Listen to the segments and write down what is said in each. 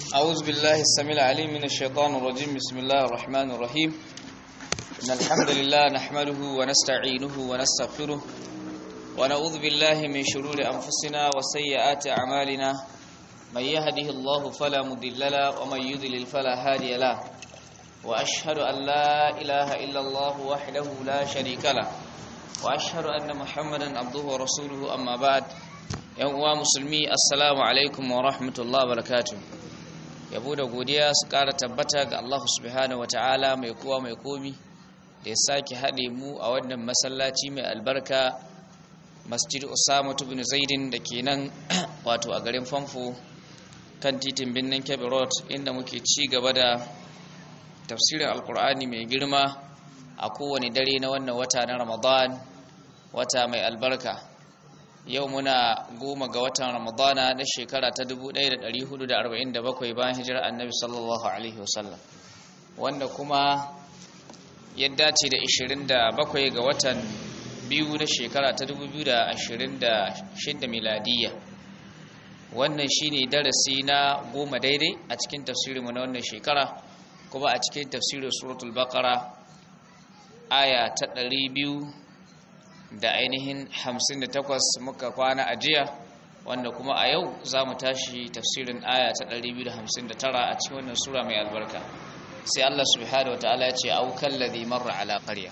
أعوذ بالله السميع العليم من الشيطان الرجيم بسم الله الرحمن الرحيم إن الحمد لله نحمده ونستعينه ونستغفره ونعوذ بالله من شرور أنفسنا وسيئات أعمالنا من يهده الله فلا مضل له ومن يضلل فلا هادي له وأشهد أن لا إله إلا الله وحده لا شريك له وأشهد أن محمدا عبده ورسوله أما بعد yan uwa musulmi assalamu alaikum wa rahmatullahi wa barakatuh yabo da godiya su kara tabbata ga Allah subhanahu wataala mai kowa mai komi da ya sake haɗe mu a wannan masallaci mai albarka masjid usama ibn zaidin da ke nan wato a garin famfo kan titin birnin kebbi road inda muke ci gaba da tafsirin alkur'ani mai girma a kowane dare na wannan wata na ramadan wata mai albarka yau muna goma ga watan ramadana na shekara ta 1447 bayan hijirar annabi sallallahu alaihi wasallam wanda kuma ya dace da 27 ga watan biyu na shekara ta 2026 miladiyya wannan shine darasi na goma daidai a cikin tafsirinmu na wannan shekara kuma a cikin tafsirin suratul baqara aya ta 200 da ainihin 58 muka kwana a jiya wanda kuma a yau za mu tashi tafsirin aya ta 259 a cikin wannan sura mai albarka sai Allah subhanahu wa ta'ala ya ce aukan ladhi marra ala qarya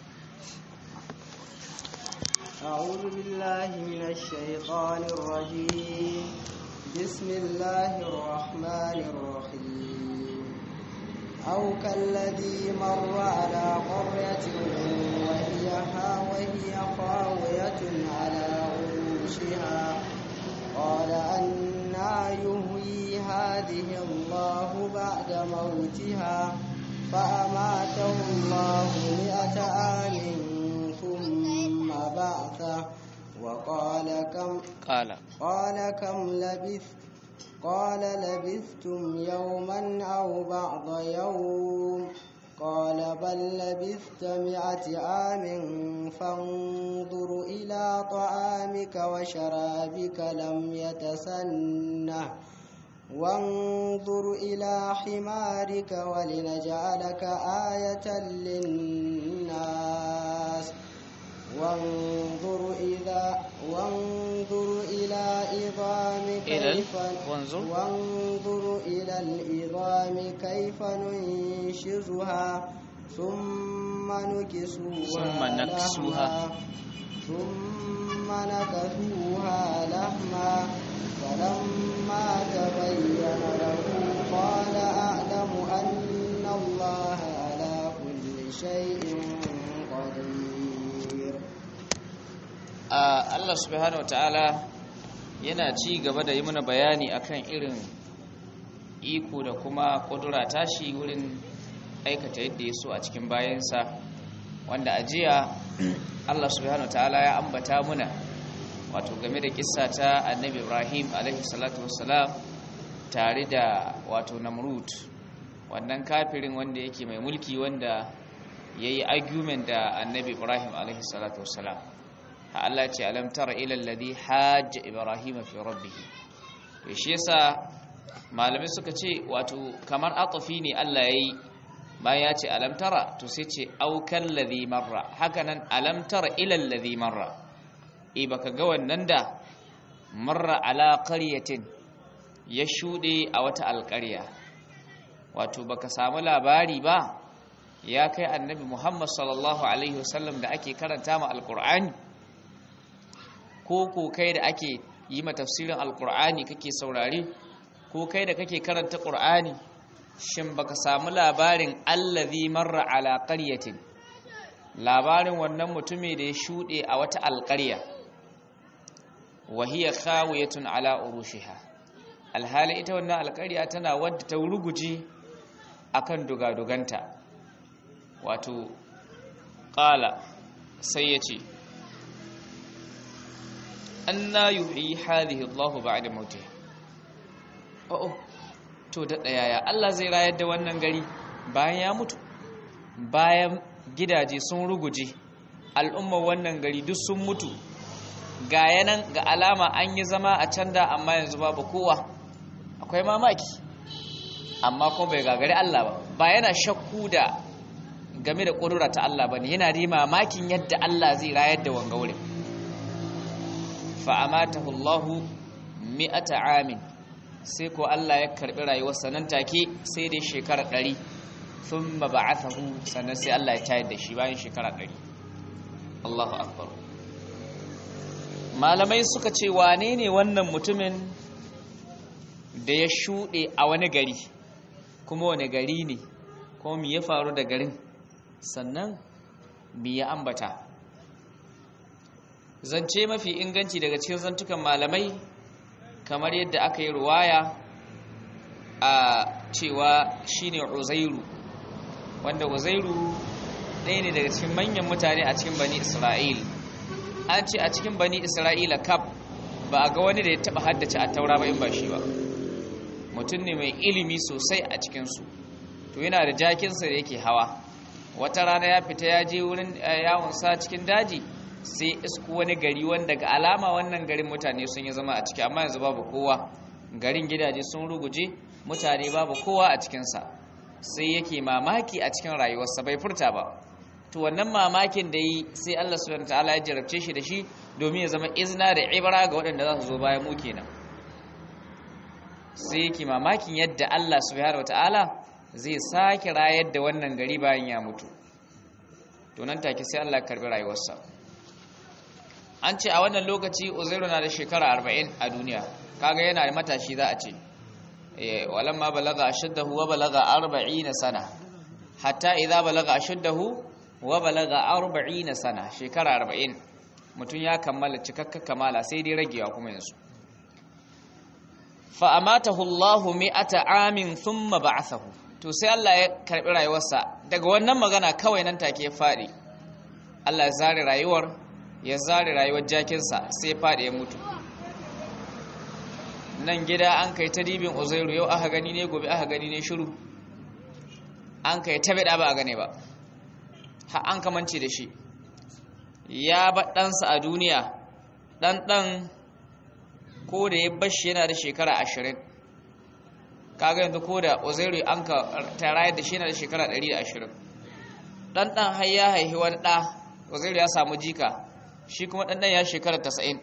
أعوذ بالله من الشيطان الرجيم بسم الله الرحمن الرحيم أو كالذي مر على قرية وهي وهي خاوية على عروشها قال أنا يهوي هذه الله بعد موتها فأماته الله مئة عام ثم بعثه وقال كم قال قال كم لبثت قال لبثتم يوما أو بعض يوم قال بل لبثت مئة عام فانظر إلى طعامك وشرابك لم يتسنه وانظر إلى حمارك ولنجعلك آية للناس وانظر إذا وانظر إلى عظام إلى كيف وانظر وانظر إلى العظام كيف ننشزها ثم نكسوها ثم نكسوها. لحما ثم نكسوها لحما فلما تبين له قال أعلم أن الله على كل شيء قدير Allah subhanahu ta'ala yana ci gaba da yi mana bayani akan irin iko da kuma kudura tashi wurin aikata yadda ya so a cikin bayansa wanda a jiya Allah subhanahu ta'ala ya ambata muna wato game da kissa ta annabi Ibrahim alaihi salatu wassalam tare da wato Namrud wannan kafirin wanda yake mai mulki wanda yayi argument da annabi Ibrahim alaihi salatu wassalam Allah ce alam tara ila alladhi hajja ibrahima fi rabbih to shi yasa malamai suka ce wato kamar atafi ne Allah yayi bayan ya ce alam tara to sai ce au kalladhi marra hakanan alam tara ila alladhi marra e baka ga wannan da marra ala qaryatin ya shude a wata alƙarya wato baka samu labari ba ya kai annabi Muhammad sallallahu alaihi wasallam da ake karanta ma alqur'ani ko ko kai da ake yi ma tafsirin alkur'ani kake saurare ko kai da kake karanta qur'ani shin baka samu labarin allazi marra ala qaryatin labarin wannan mutumi da ya shude a wata alƙarya wa hiya khawiyatun ala urushiha alhali ita wannan alƙarya tana wadda ta ruguje akan dugaduganta wato qala sai yace anna yuhyi hadhihi Allahu ba'da mautiha oh to da yaya Allah zai rayar da wannan gari bayan ya mutu bayan gidaje sun ruguje al'umma wannan gari duk sun mutu ga yanan ga alama an yi zama a can da amma yanzu babu kowa akwai mamaki amma kuma bai gagari Allah ba ba yana shakku da game da ƙudura ta Allah ba ne yana da mamakin yadda Allah zai rayar da wanga wurin fa'amatahu Allahu mi'ata amin sai ko Allah ya karbi rayuwarsa nan take sai dai shekara ɗari sun ba ba'athahu sannan sai Allah ya tayar da shi bayan shekara ɗari Allahu akbar malamai suka ce wane ne wannan mutumin da ya shuɗe a wani gari kuma wani gari ne kuma me ya faru da garin sannan me ya ambata zance mafi inganci daga cikin zantukan malamai kamar yadda aka yi ruwaya a cewa shine uzairu wanda uzairu ɗaya ne daga cikin manyan mutane a cikin bani isra'il an ce a cikin bani isra'ila kaf ba a ga wani da ya taɓa haddace a taura ba in ba shi ba mutum ne mai ilimi sosai a cikinsu to yana da jakinsa da yake hawa wata rana ya fita ya je wurin yawonsa cikin daji sai isku wani gari wanda ga alama wannan garin mutane sun yi zama a ciki amma yanzu babu kowa garin gidaje sun ruguje mutane babu kowa a cikinsa sai yake mamaki a cikin rayuwarsa bai furta ba to wannan mamakin da yi sai Allah subhanahu ta'ala ya jarabce shi da shi domin ya zama izina da ibra ga waɗanda za su zo bayan mu kenan sai yake mamakin yadda Allah subhanahu ta'ala zai sake rayar da wannan gari bayan ya mutu to nan take sai Allah ya karbi rayuwarsa an ce a wannan lokaci uzairu na da shekara 40 a duniya kaga yana da matashi za a ce walamma balaga ashuddahu wa balaga 40 sana hatta idza balaga ashuddahu wa balaga 40 sana shekara 40 mutum ya kammala cikakka kamala sai dai ragewa kuma yanzu fa amatahu Allahu mi'ata amin thumma ba'athahu to sai Allah ya karbi rayuwarsa daga wannan magana kawai nan take ya fadi Allah ya zare rayuwar ya zare rayuwar jakinsa sai ya faɗi ya mutu nan gida an kai ta dibin uzairu yau aka gani ne gobe aka gani ne shiru an kai ta bida ba a gane ba ha an kamance da shi ya ba ɗansa a duniya ɗan ɗan ko da ya bashi yana da shekara ashirin kaga yanzu ko da uzairu an ka tarayar da shi yana da shekara ɗari da ashirin ɗan ɗan har ya haihi wani ɗa uzairu ya samu jika shi kuma ɗanɗan ya shekara tasa'in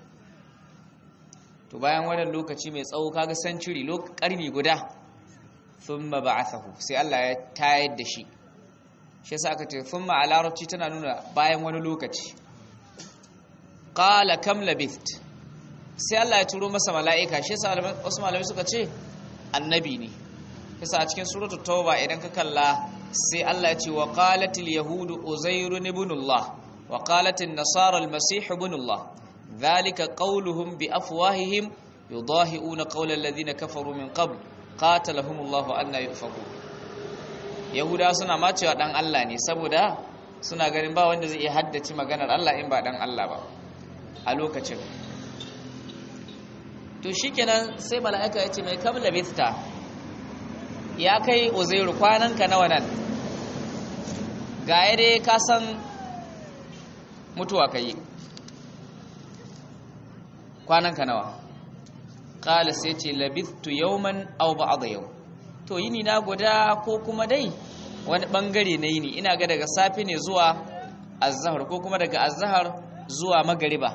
to bayan wannan lokaci mai tsawo kaga century ƙarni guda sun ma ba'athahu sai Allah ya tayar da shi shi yasa aka ce sun ma a larabci tana nuna bayan wani lokaci qala kam labith sai Allah ya turo masa mala'ika shi yasa wasu malamai suka ce annabi ne yasa a cikin suratul tauba idan ka kalla sai Allah ya ce wa qalatil yahudu uzairun ibnullah وقالت النصارى المسيح ابن الله ذلك قولهم بأفواههم يضاهئون قول الذين كفروا من قبل قاتلهم الله أن يؤفكون yahuda suna ma cewa dan Allah ne saboda suna ganin ba wanda zai iya haddace maganar Allah in ba dan Allah ba a lokacin to shikenan sai mala'ika ya ce mai kam labista ya kai uzairu kwananka nawa nan ga dai ka san mutuwa ka yi kwananka nawa ƙala sai ce labittu yauman au ba'da yau to yini na guda ko kuma dai wani bangare na yini ina ga daga safi ne zuwa azhar ko kuma daga azhar zuwa magariba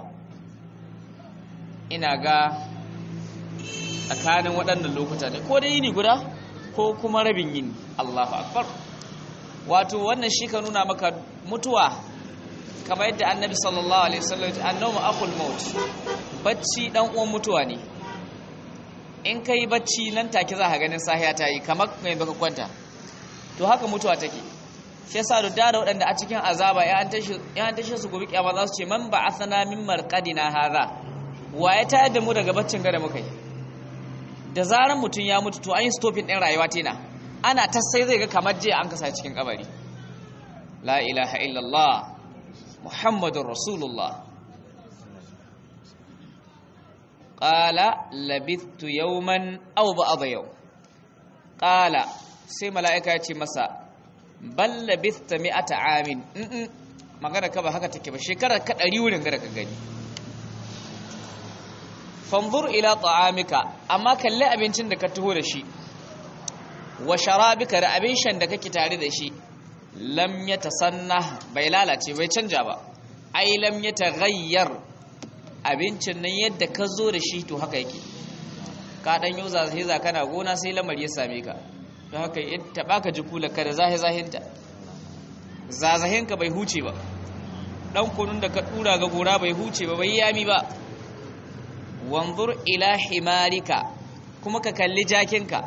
ina ga tsakanin waɗannan lokuta ne ko dai yini guda ko kuma rabin yini Allahu akbar wato wannan shi ka nuna maka mutuwa kamar yadda annabi sallallahu alaihi wasallam annabi akul maut bacci dan uwan mutuwa ne in kai bacci nan take za ka ganin sahiya ta yi kamar mai baka kwanta to haka mutuwa take shi yasa da da waɗanda a cikin azaba ya an tashi ya an tashi su gobe kiyama za su ce man ba'athana min marqadina hadha wa ya tayar da mu daga baccin gada muka yi da zaran mutum ya mutu to an yi stopping din rayuwa tana ana ta sai zai ga kamar jiya an kasa cikin kabari la ilaha illallah muhammadun rasulullah ƙala labittu yauman aw ba'da yau ƙala sai mala'ika ya ce masa bal labitta mi'ata amin in magana ka ba haka take ba shekarar ka ɗari wurin gara ka gani fanzur ila ta'amika amma kalli abincin da ka taho da shi wa sharabika da abin shan da kake tare da shi lam yatasanna bai lalace bai canja ba ai lam yataghayyar abincin nan yadda ka zo da shi to haka yake ka dan yau zahiza kana gona sai lamar ya same ka don haka in taba ka ji kula ka da zahi zahinta zazahinka bai huce ba dan kunun da ka dura ga gora bai huce ba bai yami ba wanzur ila himarika kuma ka kalli jakinka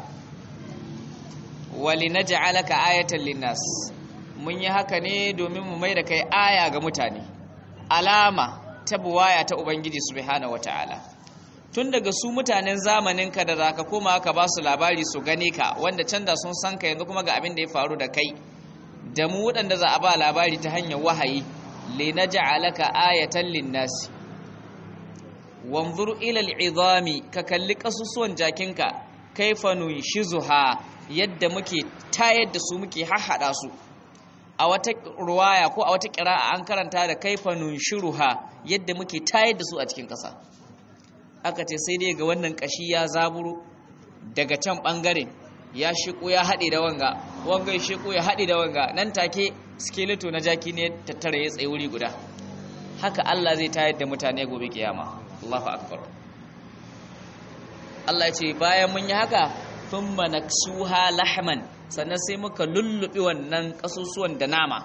wali naj'alaka ayatan linnas mun yi haka ne domin mu mai da kai aya ga mutane alama ta buwaya ta ubangiji subhanahu wataala tun daga su mutanen zamanin ka da zaka koma ka ba su labari su gane ka wanda can da sun san ka yanzu kuma ga abin da ya faru da kai da mu waɗanda za a ba labari ta hanyar wahayi linaj'alaka ayatan linnas wanzur ila al'izami ka kalli kasusuwan jakinka kaifa nunshizuha yadda muke tayar da su muke hahhada su a wata ruwaya ko a wata kira'a an karanta da kaifa nunshiruha yadda muke tayar da su a cikin ƙasa aka ce sai dai ga wannan kashi ya zaburo daga can bangaren ya shiko ya haɗe da wanga wanga ya shiko ya haɗe da wanga nan take skeleto na jaki ne tattara ya tsaye wuri guda haka Allah zai tayar da mutane gobe kiyama Allahu akbar Allah ya ce bayan mun yi haka thumma naksuha lahman sannan sai muka lullubi wannan kasusuwan da nama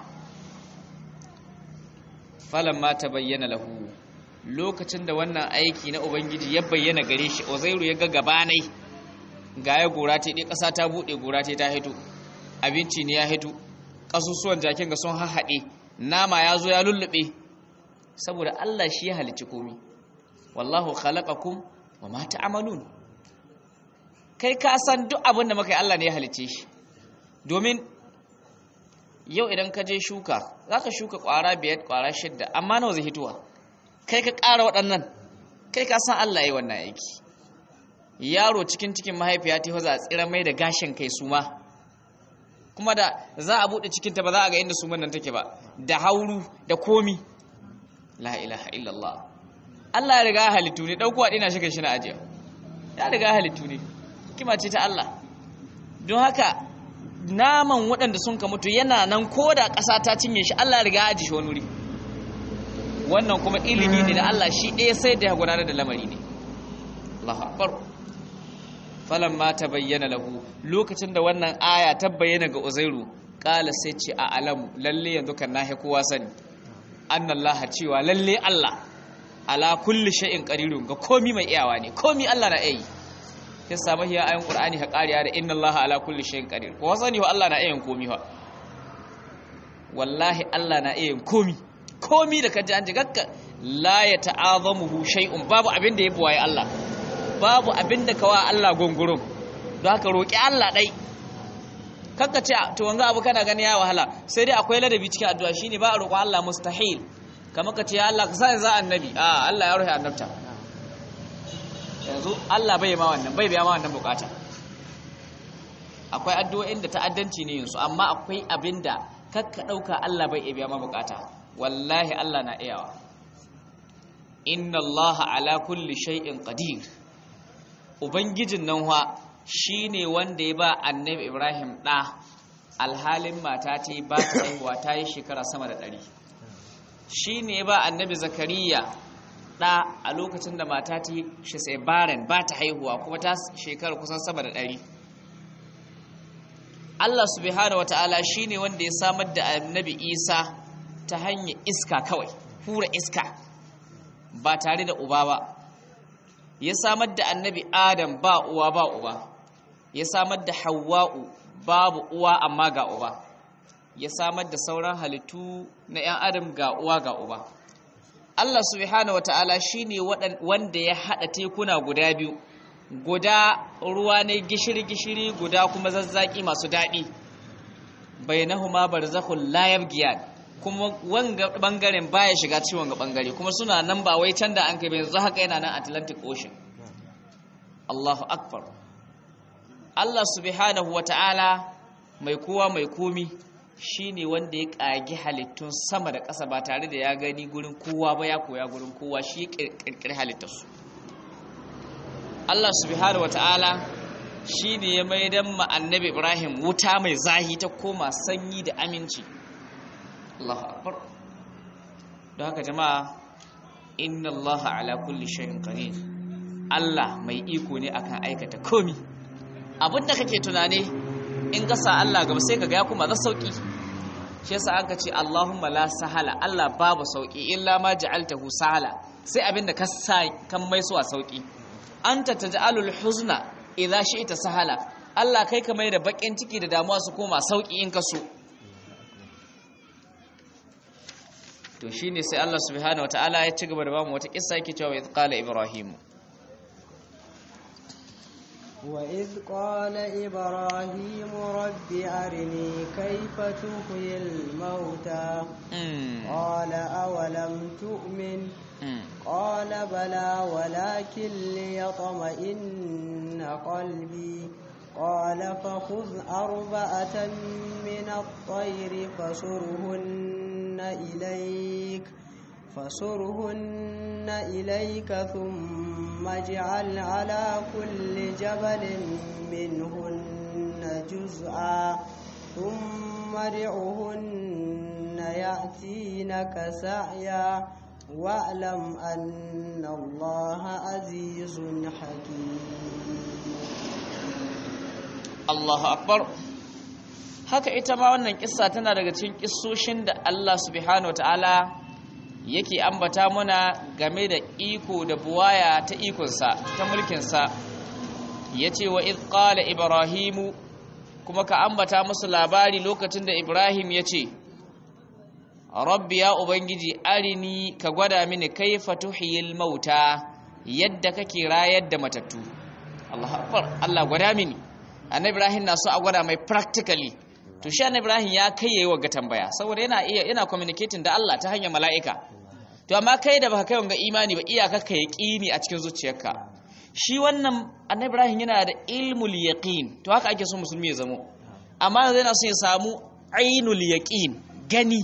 falamma tabayyana lahu lokacin da wannan aiki na ubangiji ya bayyana gare shi uzairu ya ga gabanai ga ya gora ta dai kasa ta bude gora ta ta hito abinci ne ya hito kasusuwan jakin ga sun hahade nama ya zo ya lullube saboda Allah shi ya halicci komai wallahu khalaqakum wama ta'malun kai ka san duk abin da muka yi Allah ne ya halice shi domin yau idan ka je shuka zaka shuka kwara biyar kwara shidda amma nawa zai hituwa kai ka ƙara waɗannan kai ka san Allah ya yi wannan aiki yaro cikin cikin mahaifiya ta za a tsira mai da gashin kai suma kuma da za a buɗe cikinta ba za a ga inda suman nan take ba da hauru da komi la ilaha illallah Allah ya riga halittu ne ɗauko a ɗina shi shi na ajiya ya riga halittu ne kima ce ta Allah don haka naman waɗanda sun ka mutu yana nan ko da ƙasa ta cinye shi Allah ya riga aji shi wani wuri wannan kuma ilimi ne da Allah shi ɗaya sai da ya gudanar da lamari ne Allahu akbar falamma tabayyana lahu lokacin da wannan aya ta bayyana ga Uzairu qala sai ce a alamu lalle yanzu kan nahi kowa sani annallaha cewa lalle Allah ala kulli shay'in qadirun ga komi mai iyawa ne komi Allah na yi kin samu hiya ayin qur'ani ha qariya da inna allaha ala kulli shay'in qadir ko sani ho Allah na yin komi fa wallahi Allah na yin komi komi da kaji an ji gakka la ya ta'azamuhu shay'un babu abin da ya buwaye Allah babu abin da kawa Allah gungurun don haka roki Allah dai kakka ce to wanga abu kana gani ya wahala sai dai akwai ladabi cikin addu'a shine ba a roƙon Allah mustahil kamar ka ce ya Allah ka sa za annabi a Allah ya rufe annabta yanzu Allah bai ma wannan bai biya ma wannan bukata akwai addu'o'in da ta'addanci ne yanzu amma akwai abinda kakka dauka Allah bai biya ma bukata wallahi Allah na iyawa inna Allah ala kulli shay'in qadir ubangijin nan wa shine wanda ya ba annabi Ibrahim da alhalin mata ta yi ba ta haihuwa ta yi shekara sama da ɗari shine ya ba annabi Zakariya ɗa a lokacin da mata ta shi sai baren ba ta haihuwa kuma ta shekara kusan sama da ɗari Allah subhanahu wa ta'ala shi ne wanda ya samar da annabi isa ta hanyar iska kawai hura iska ba tare da uba ba ya samar da annabi adam ba uwa ba uba ya samar da hawa'u babu uwa amma ga uba ya samar da sauran halittu na 'yan adam ga uwa ga uba Allah subhanahu wata'ala shine wanda ya hada tekuna guda biyu guda ruwa ne gishiri-gishiri guda kuma zazzaki masu daɗi bainahuma barzakhul la yabghiyan kuma wanga bangaren baya shiga ciwon ga bangare kuma suna nan ba wai can da an kai yanzu haka yana nan Atlantic Ocean Allahu akbar Allah subhanahu wata'ala mai kowa mai komi shi ne wanda ya ƙagi halittun sama da ƙasa ba tare da ya gani gurin kowa ba ya koya gurin kowa shi ya ƙirƙiri halittarsu Allah subhanahu wa ta'ala shine ya maidan ma annabi Ibrahim wuta mai zahi ta koma sanyi da aminci Allahu akbar don haka jama'a inna Allah ala kulli shay'in qadir Allah mai iko ne akan aikata komi abinda kake tunane in ga sa Allah gaba sai kaga ya kuma za sauki shi yasa aka ce Allahumma la sahala Allah babu sauki illa ma ja'altahu sahala sai abinda ka sa kan mai suwa sauki anta taj'alul huzna idza shi'ta sahala Allah kai ka mai da bakin ciki da damuwa su koma sauki in ka so to shine sai Allah subhanahu wataala ya ci gaba da bamu wata kissa yake cewa idh qala ibrahim وإذ قال إبراهيم رب أرني كيف تحيي الموتى قال أولم تؤمن قال بلى ولكن ليطمئن قلبي قال فخذ أربعة من الطير فصرهن إليك فصرهن إليك ثم اجعل على كل جبل منهن جزءا ثم ادعهن يأتينك سعيا واعلم أن الله عزيز حكيم Allahu akbar haka ita ma wannan kissa tana daga cikin kissoshin da Allah subhanahu wataala yake ambata muna game da iko da buwaya ta ikonsa ta mulkinsa yace wa id qala ibrahimu kuma ka ambata musu labari lokacin da ibrahim yace rabbi ya ubangiji arini ka gwada mini kaifa tuhyil mauta yadda kake rayar da matattu Allahu akbar Allah gwada mini annabi ibrahim na so a gwada mai practically to shi annabi ibrahim ya kai yayi wa tambaya saboda yana iya yana communicating da Allah ta hanyar mala'ika to amma kai da baka kai wanga imani ba iyaka ka yaqini a cikin zuciyarka shi wannan annabi ibrahim yana da ilmul yaqin to haka ake so musulmi ya zamo amma yanzu yana so ya samu ainul yaqin gani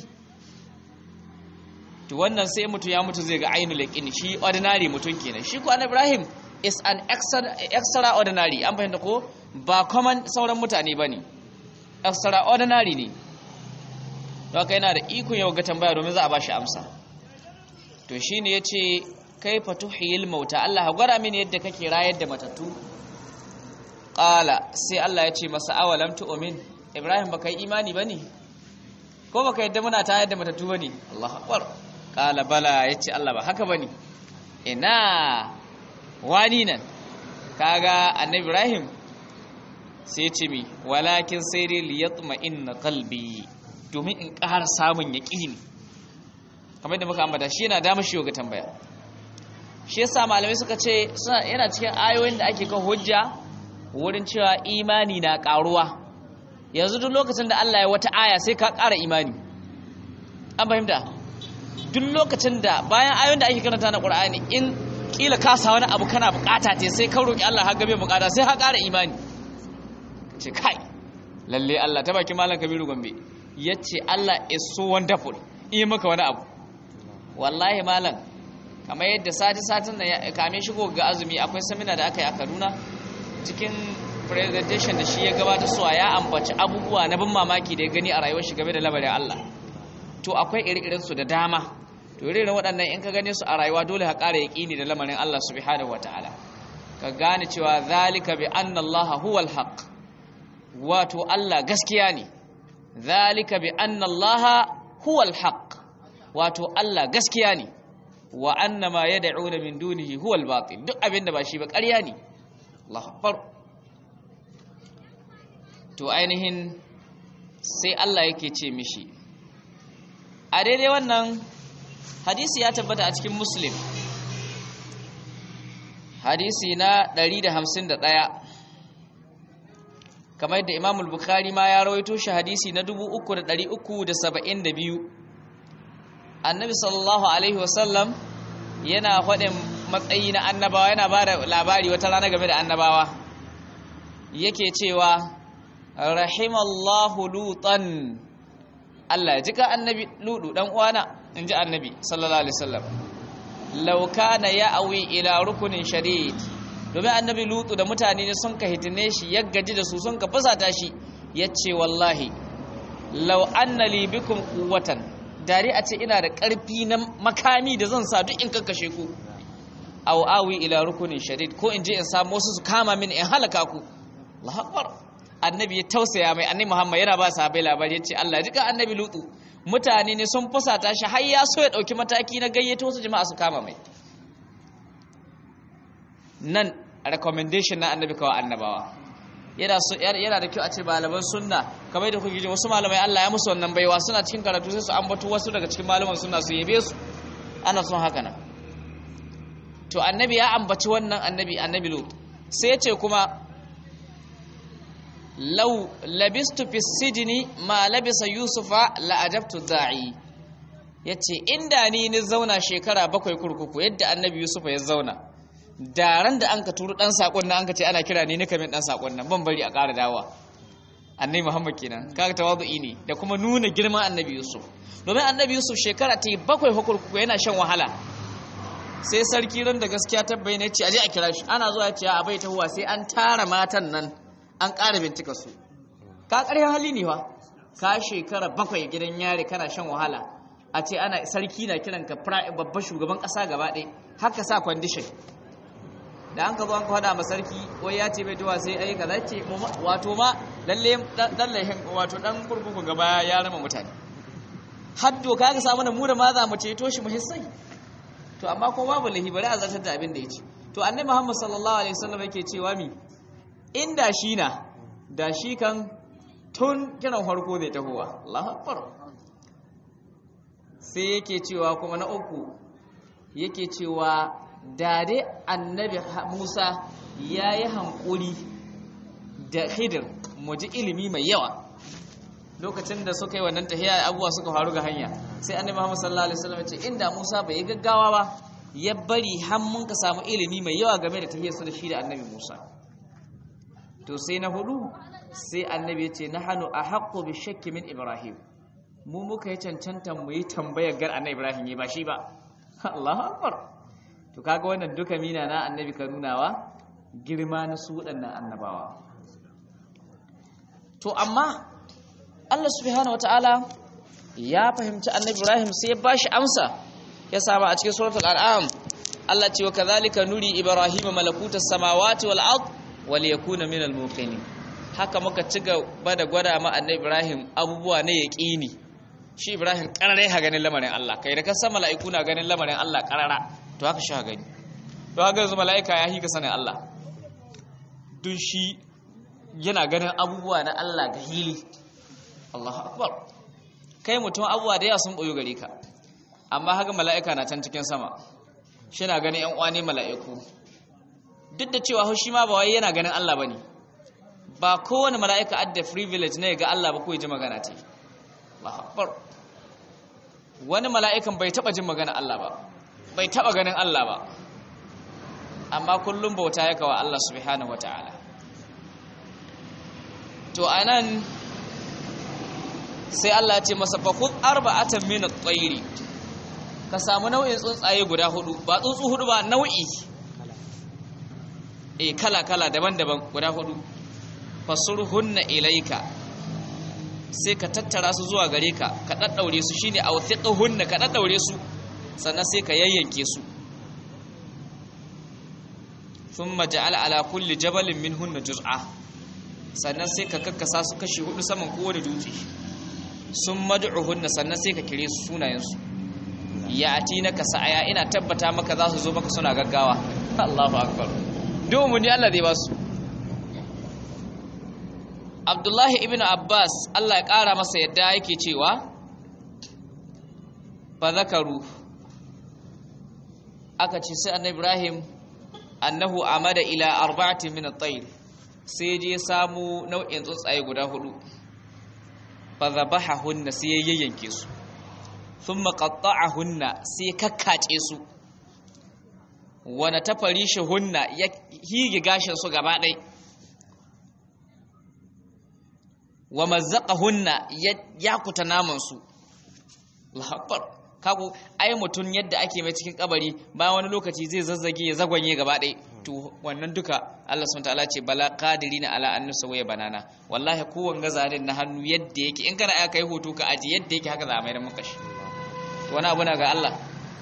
to wannan sai mutum ya mutu zai ga ainul yaqin shi ordinary mutum kenan shi ko annabi ibrahim is an extraordinary an fahimta ko ba common sauran mutane ba ne extraordinary ne don haka yana da ikon yau ga tambaya domin za a ba shi amsa to shi ne ya ce kai fatuhiyil mauta Allah ha gwara mini yadda kake rayar da matattu ƙala sai Allah ya ce masa awalam tu'min Ibrahim baka yi imani bane ko baka yadda muna tayar da matattu bane Allahu akbar ƙala bala yace Allah ba haka bane ina wani nan kaga annabi Ibrahim sai ce mi walakin sai dai liyatma inna qalbi domin in ƙara samun yaqini kamar da muka ambata shi yana da mashi ga tambaya shi yasa malamai suka ce suna yana cikin ayoyin da ake kan hujja wurin cewa imani na ƙaruwa yanzu duk lokacin da Allah ya wata aya sai ka ƙara imani an fahimta duk lokacin da bayan ayoyin da ake karanta na Qur'ani in kila ka sa wani abu kana bukata ce sai ka roki Allah har gabe bukata sai ka ƙara imani ce kai lalle Allah ta baki malam Kabiru Gombe yace Allah is so wonderful in maka wani abu wallahi malam kamar yadda sati satin da kame shigo ga azumi akwai samina da aka yi a Kaduna cikin presentation da shi ya gabata suwa ya ambaci abubuwa na bin mamaki da ya gani a rayuwar shi game da labarin Allah to akwai iri-irin su da dama to irin waɗannan in ka gane su a rayuwa dole ka ƙara yaƙini da lamarin Allah subhanahu wataala ka gane cewa zalika bi anna Allah huwal haqq wato Allah gaskiya ne zalika bi anna Allah huwal haqq wato Allah gaskiya ne wa anna ma yad'una min dunihi huwal batil duk abinda ba shi ba ƙarya ne Allah akbar to ainihin sai Allah yake ce mishi a daidai wannan hadisi ya tabbata a cikin muslim hadisi na 151 kamar yadda imamul bukhari ma ya rawaito shi hadisi na 3372 annabi sallallahu alaihi wasallam yana faɗin matsayi na annabawa yana ba da labari wata rana game da annabawa yake cewa rahimallahu lutan Allah ya jika annabi ludu dan uwana in ji annabi sallallahu alaihi wasallam law kana ya'wi ila rukunin shadid domin annabi lutu da mutane ne sun ka hitine shi ya gaji da su sun ka fusata shi ya ce wallahi lau anna li bikum quwwatan dare a ce ina da ƙarfi na makami da zan sa duk in kakkashe ku aw awi ila rukunin shadid ko in je in samu wasu su kama min in halaka ku Allahu akbar annabi ya tausaya mai annabi Muhammad yana ba sahabbai labari yace Allah ya jika annabi lutu mutane ne sun fusata shi har ya so ya dauki mataki na gayyato wasu jama'a su kama mai nan recommendation na annabi kawai annabawa yana so yana da kyau a ce malaman sunna kamar da kuke ji wasu malamai Allah ya musu wannan baiwa suna cikin karatu sai su ambato wasu daga cikin malaman sunna su yabe su ana son haka nan to annabi ya ambaci wannan annabi annabi lut sai ya ce kuma law labistu fi sijni ma labisa yusufa la ajabtu da'i yace inda ni ni zauna shekara bakwai kurkuku yadda annabi yusufa ya zauna daren da an ka turu dan sakon nan an ka ce ana kira ni nika min dan sakon nan ban bari a ƙara dawa annabi muhammad kenan kaga tawadu'i ne da kuma nuna girman annabi yusuf domin annabi yusuf shekara ta bakwai kurkuku yana shan wahala sai sarki ran da gaskiya ta bayyana ce aje a kira shi ana zuwa ce a bai tahuwa sai an tara matan nan an ƙara bincika su ka ƙarya hali ne fa ka shekara bakwai gidan yare kana shan wahala a ce ana sarki na kiran ka babban shugaban ƙasa gaba ɗaya haka sa kwandishin da an ka zo an ka faɗa ma sarki wai ya ce bai tuwa sai ai kaza ce wato ma lalle dan lahin wato dan kurkuku gaba ya rama mutane haddo ka ga samu da mu da ma za mu ceto shi mu hissai to amma ko babu lahi bari a zartar da abin da ya ce to annabi Muhammad sallallahu alaihi wasallam yake cewa mi inda shi na da shi kan tun kiran farko zai tahowa Allahu akbar sai yake cewa kuma na uku yake cewa da dai annabi Musa yayi hankuri da Khidir mu ji ilimi mai yawa lokacin da suka yi wannan tahiya abuwa suka faru ga hanya sai annabi Muhammad sallallahu alaihi wasallam ya ce inda Musa bai yi gaggawa ba ya bari har mun ka samu ilimi mai yawa game da tahiyar su da shi da annabi Musa to sai na hudu sai annabi ya ce nahnu ahaqqu bi shakki min Ibrahim mu muka yi cancanta mu yi tambayar gar annabi Ibrahim ne ba shi ba Allahu akbar to kaga wannan duka mina na annabi ka nunawa girma na su waɗannan annabawa to amma Allah subhanahu wataala ya fahimci annabi Ibrahim sai ya bashi amsa ya saba a cikin suratul an'am Allah ce wa kadhalika nuri ibrahim malakutas samawati wal ard wal yakuna minal muqinin haka muka ci gaba da gwada ma annabi Ibrahim abubuwa ne yaqini shi Ibrahim karare ha ganin lamarin Allah kai da kasan mala'iku na ganin lamarin Allah karara to haka shi ha gani to haka yanzu mala'ika ya hika sanin Allah dun shi yana ganin abubuwa na Allah ga hili Allahu akbar kai mutum abubuwa da yawa sun boyo gare ka amma haka mala'ika na can cikin sama shi na ganin yan uwane mala'iku duk da cewa shi ma ba wai yana ganin Allah bane ba kowane mala'ika adda privilege ne ga Allah ba ko ji magana ce Allahu akbar wani mala'ikan bai taba jin magana Allah ba bai taba ganin Allah ba amma kullum bauta yake wa Allah subhanahu wataala to anan sai Allah ya ce masa fakhud arba'atan min at-tayri ka samu nau'in tsuntsaye guda hudu ba tsuntsu hudu ba nau'i eh kala kala daban-daban guda hudu fasurhunna ilayka sai ka tattara su zuwa gare ka ka daddaure su shine awthiqhunna ka daddaure su sannan sai ka yayyanke su thumma ja'ala ala kulli jabalin minhunna juz'a sannan sai ka kakkasa su kashi hudu saman kowane dutse sun mad'uhunna sannan sai ka kire su sunayensu ya ati na ka sa'aya ina tabbata maka za su zo maka suna gaggawa Allahu akbar domin ni Allah zai ba su Abdullahi ibn Abbas Allah ya kara masa yadda yake cewa fa zakaru aka ce sai annabi Ibrahim annahu amada ila arba'atin min at-tayr sai je samu nau'in tsuntsaye guda hudu fadhabahahunna sai yayyanke su thumma qatta'ahunna sai kakkace su wana tafarishahunna ya hige gashin su gaba ɗai wa mazzaqahunna ya yakuta naman su Allahu akbar kago ai mutun yadda ake mai cikin kabari bayan wani lokaci zai zazzage ya zagwanye gaba ɗai to wannan duka Allah subhanahu wataala ce bala qadirina ala an nusawaya banana wallahi kowan gazarin na hannu yadda yake in kana aka yi hoto ka aji yadda yake haka za a mayar maka shi to wani abu na ga Allah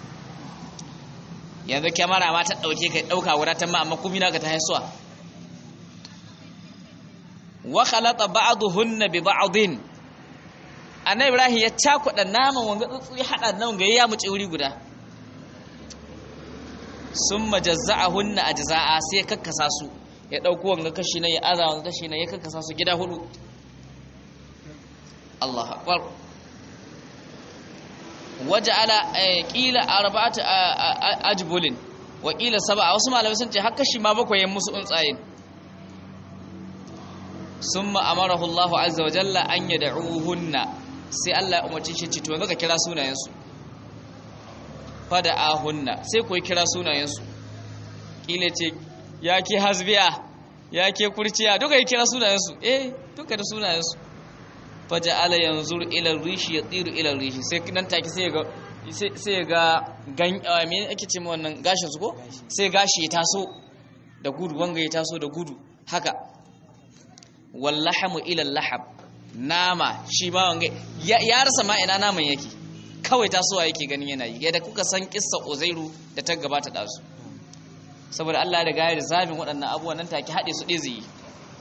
yanzu kyamara ma ta dauke ka dauka wuratan ma amma kuma na ka ta haisuwa wa khalata ba'dhunna bi ba'dhin annabi ibrahim ya cakuɗa naman wanga tsutsu ya hada nan ga ya muce wuri guda summa jazza'ahunna ajza'a sai kakkasa su ya dauko wanga kashi na ya aza wanga kashi na ya kakkasa su gida hudu Allahu akbar waja'ala qila arba'atu ajbulin wa qila sab'a wasu malamai sun ce har kashi ma bakwai musu tsuntsaye summa amarahu Allahu azza wa jalla an yad'uhunna sai Allah ya umarci shi ce to yanzu ka kira sunayensu fada ahunna sai ku kira sunayensu kile ce ya ke hasbiya ya ke kurciya duka yi kira sunayensu eh duka da sunayensu faja ala yanzur ila rishi ya tsiru ila rishi sai nan take sai ga sai ya ga gan me ake ce ma wannan gashin su ko sai gashi ya taso da gudu wanga ya taso da gudu haka wallahamu ila lahab nama shi ma wanga ya rasa ma ina naman yake kawai tasowa yake ganin yana yi yadda kuka san kissa uzairu da ta gabata da su saboda Allah da gayar zabin waɗannan abubuwan nan take haɗe su ɗaya zai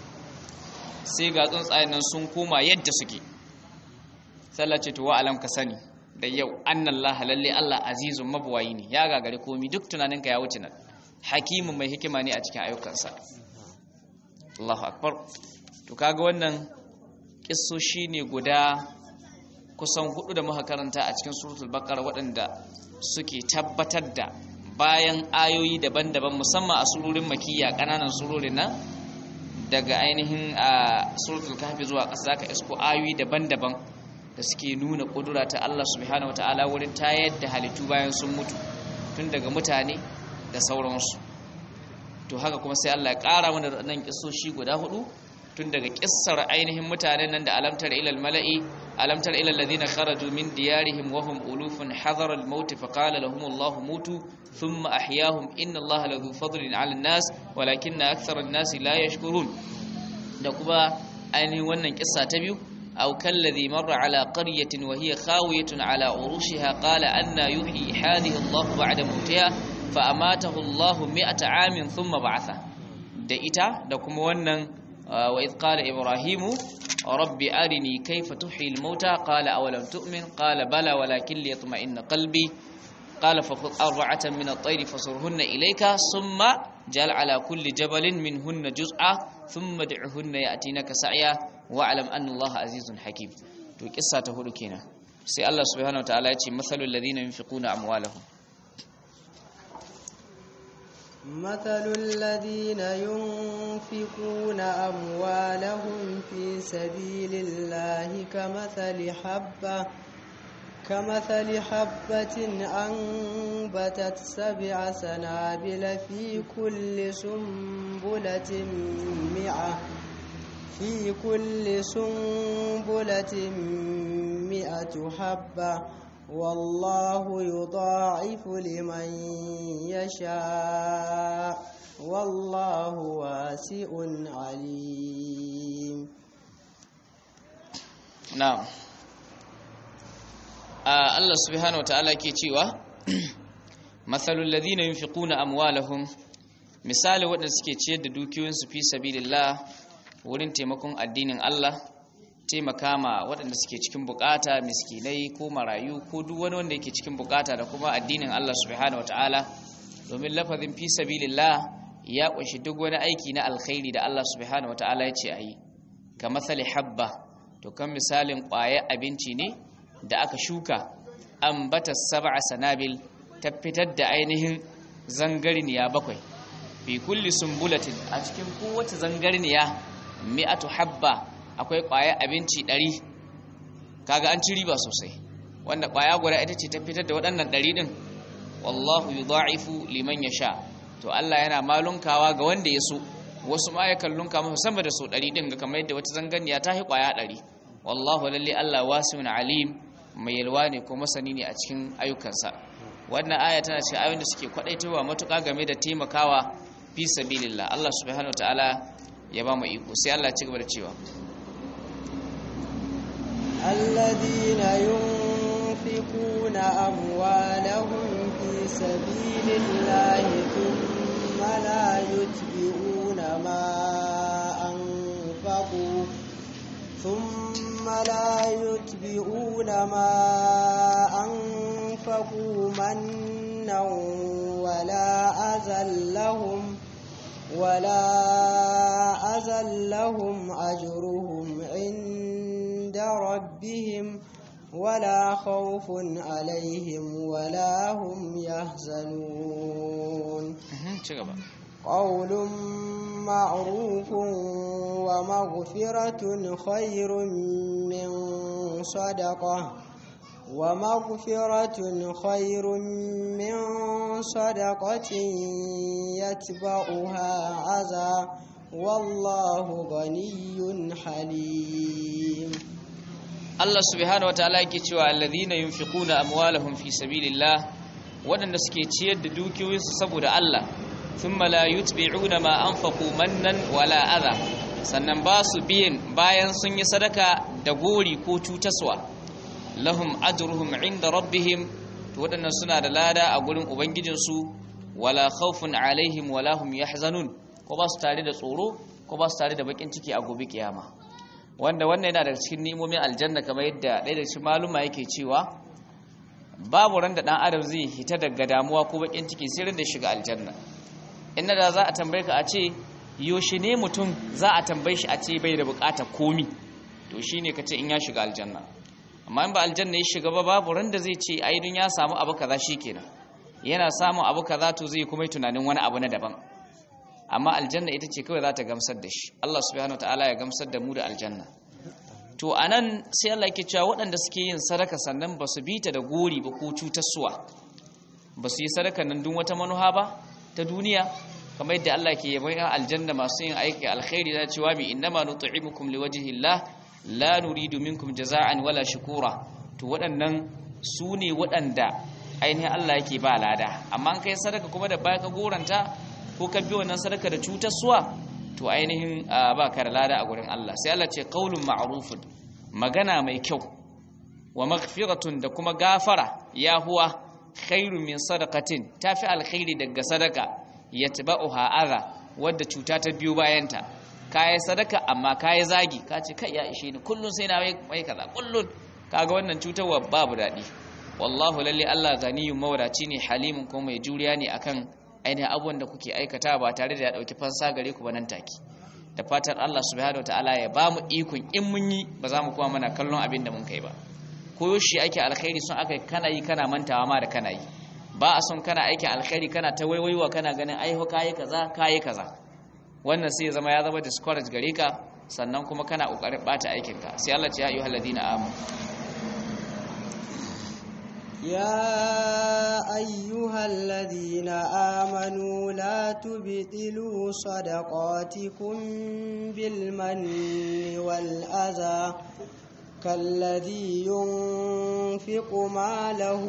sai ga tsuntsayen nan sun koma yadda suke sallah ce to wa alam ka sani da yau annallaha lalle Allah azizun mabuwayi ne ya gagare komi duk tunaninka ya wuce nan hakimin mai hikima ne a cikin ayyukansa Allahu akbar to kaga wannan kissoshi ne guda kusan hudu da muka karanta a cikin suratul baqara waɗanda suke tabbatar da bayan ayoyi daban-daban musamman a surorin makiyya kananan surorin nan daga ainihin a suratul kahfi zuwa ƙasa zaka isko ayoyi daban-daban da suke nuna kudura ta Allah subhanahu wataala wurin tayar da halittu bayan sun mutu tun daga mutane da sauransu to haka kuma sai Allah ya ƙara mana nan kissoshi guda hudu tun daga kissar ainihin mutanen nan da alamtar ilal mala'i alamtar ilal ladina kharaju min diyarihim wa hum ulufun hadara al-maut fa qala lahum Allah mutu thumma ahyahum inna Allah ladhu fadlin 'ala an-nas walakinna akthara an-nas la yashkurun da kuma ainihin wannan kissa ta biyu aw kalladhi marra 'ala qaryatin wa hiya khawiyatun 'ala urushiha qala anna yuhyi hadhihi Allah ba'da mawtiha fa amatahu Allah 100 'amin thumma ba'atha da ita da kuma wannan وإذ قال إبراهيم رب أرني كيف تحيي الموتى قال أولم تؤمن قال بلى ولكن ليطمئن قلبي قال فخذ أربعة من الطير فصرهن إليك ثم جعل على كل جبل منهن جزءا ثم دعهن يأتينك سعيا واعلم أن الله عزيز حكيم to kissa ta hudu kenan sai Allah subhanahu wataala ya ce masalul ladina yunfiquna amwalahum مثل الذين ينفقون أموالهم في سبيل الله كمثل حبة كمثل حبة أنبتت سبع سنابل في كل سنبلة مئة في كل سنبلة مئة حبة والله يضاعف لمن يشاء والله واسع عليم na'am Allah subhanahu wataala ke cewa mathalul ladina yunfiquna amwalahum misali waɗanda suke ciyar da dukiyoyinsu fi sabilillah wurin taimakon addinin Allah taimaka ma waɗanda suke cikin bukata miskinai ko marayu ko duk wani wanda yake cikin bukata da kuma addinin Allah subhanahu wataala domin lafazin fi sabilillah ya kunshi duk wani aiki na alkhairi da Allah subhanahu wataala ya ce ayi ka mathali habba to kan misalin ƙwayar abinci ne da aka shuka ambata sab'a sanabil ta fitar da ainihin zangarniya bakwai fi kulli sumbulatin a cikin kowace zangarniya mi'atu habba akwai ƙwayar abinci ɗari kaga an ci riba sosai wanda ƙwaya guda ita ce ta fitar da waɗannan ɗari ɗin wallahu yudha'ifu liman yasha to Allah yana malunkawa ga wanda ya so wasu ma yakan lunka masa sama da so ɗari ɗin ga kamar yadda wata zanganiya ta yi ƙwaya ɗari wallahu lalle Allah wasi'un alim mai yalwa ne ko masani ne a cikin ayyukansa wannan aya tana cikin ayoyin da suke kwadaitowa matuƙa game da taimakawa fi sabilillah Allah subhanahu wataala ya ba mu iko sai Allah ci gaba da cewa الذين ينفقون أموالهم في سبيل الله ثم لا يتبعون ما أنفقوا ثم لا يتبعون ما أنفقوا منا ولا أذى لهم ولا أذى لهم أجرهم عند ربهم ولا خوف عليهم ولا هم يحزنون ci gaba قول معروف ومغفرة خير من صدقة ومغفرة خير من صدقة يتبعها عزا والله غني حليم Allah subhanahu wataala yake cewa alladhina yunfiquna amwalahum fi sabilillah wadanda suke ciyar da dukiyoyinsu saboda Allah thumma la yutbi'una ma anfaqu mannan wala adha sannan ba su biyan bayan sun yi sadaka da gori ko cutaswa lahum ajruhum inda rabbihim to wadannan suna da lada a gurin ubangijinsu wala khawfun alaihim wala hum yahzanun ko ba su tare da tsoro ko ba su tare da bakin ciki a gobe kiyama wanda wannan yana daga cikin ni'imomin aljanna kamar yadda ɗaya daga cikin maluma yake cewa babu ran da ɗan adam zai hita daga damuwa ko bakin ciki sai ran da shiga aljanna inda da za a tambaye ka a ce yaushe ne mutum za a tambaye shi a ce bai da bukata komi to shine ka ce in ya shiga aljanna amma in ba aljanna ya shiga ba babu ran da zai ce ai dun ya samu abu kaza shikenan yana samun abu kaza to zai kuma yi tunanin wani abu na daban amma aljanna ita ce kawai za ta gamsar da shi Allah subhanahu wataala ya gamsar da mu da aljanna to anan sai Allah yake cewa waɗanda suke yin sadaka sannan ba su bita da gori ba ko cutarsuwa ba su yi sadaka nan dun wata manuha ba ta duniya kamar yadda Allah ke yabon yan aljanna masu yin aiki alkhairi da cewa bi innama nut'imukum liwajhillah la nuridu minkum jaza'an wala shukura to waɗannan su ne waɗanda ainihin Allah yake ba lada amma an kai sadaka kuma da baya ka goranta ko ka bi wannan sadaka da cutarsuwa to ainihin ba ka da lada a gurin Allah sai Allah ce qaulun ma'rufun magana mai kyau wa maghfiratun da kuma gafara ya huwa khairu min sadaqatin tafi alkhairi daga sadaka yatba'uha adha wadda cuta ta biyo bayanta kai sadaka amma kai zagi ka ce kai ya ishe ni kullun sai na mai kaza kullun kaga wannan cutarwa babu dadi wallahu lalle Allah ganiyun mawadaci ne halimun kuma mai juriya ne akan ainihin abubuwan da kuke aikata ba tare da ya dauki fansa gare ku ba nan take da fatan Allah subhanahu wataala ya ba mu ikon in mun yi ba za mu kuma mana kallon abin da mun kai ba ko shi ake alkhairi sun aka kana yi kana mantawa ma da kana yi ba a son kana aikin alkhairi kana ta waiwaiwa kana ganin ai kayi kaza kayi kaza wannan sai ya zama ya zama discourage gare ka sannan kuma kana kokarin bata aikin ka sai Allah ya ayyuhal ladina amanu يا أيها الذين آمنوا لا تبطلوا صدقاتكم بالمن والأذى كالذي ينفق ماله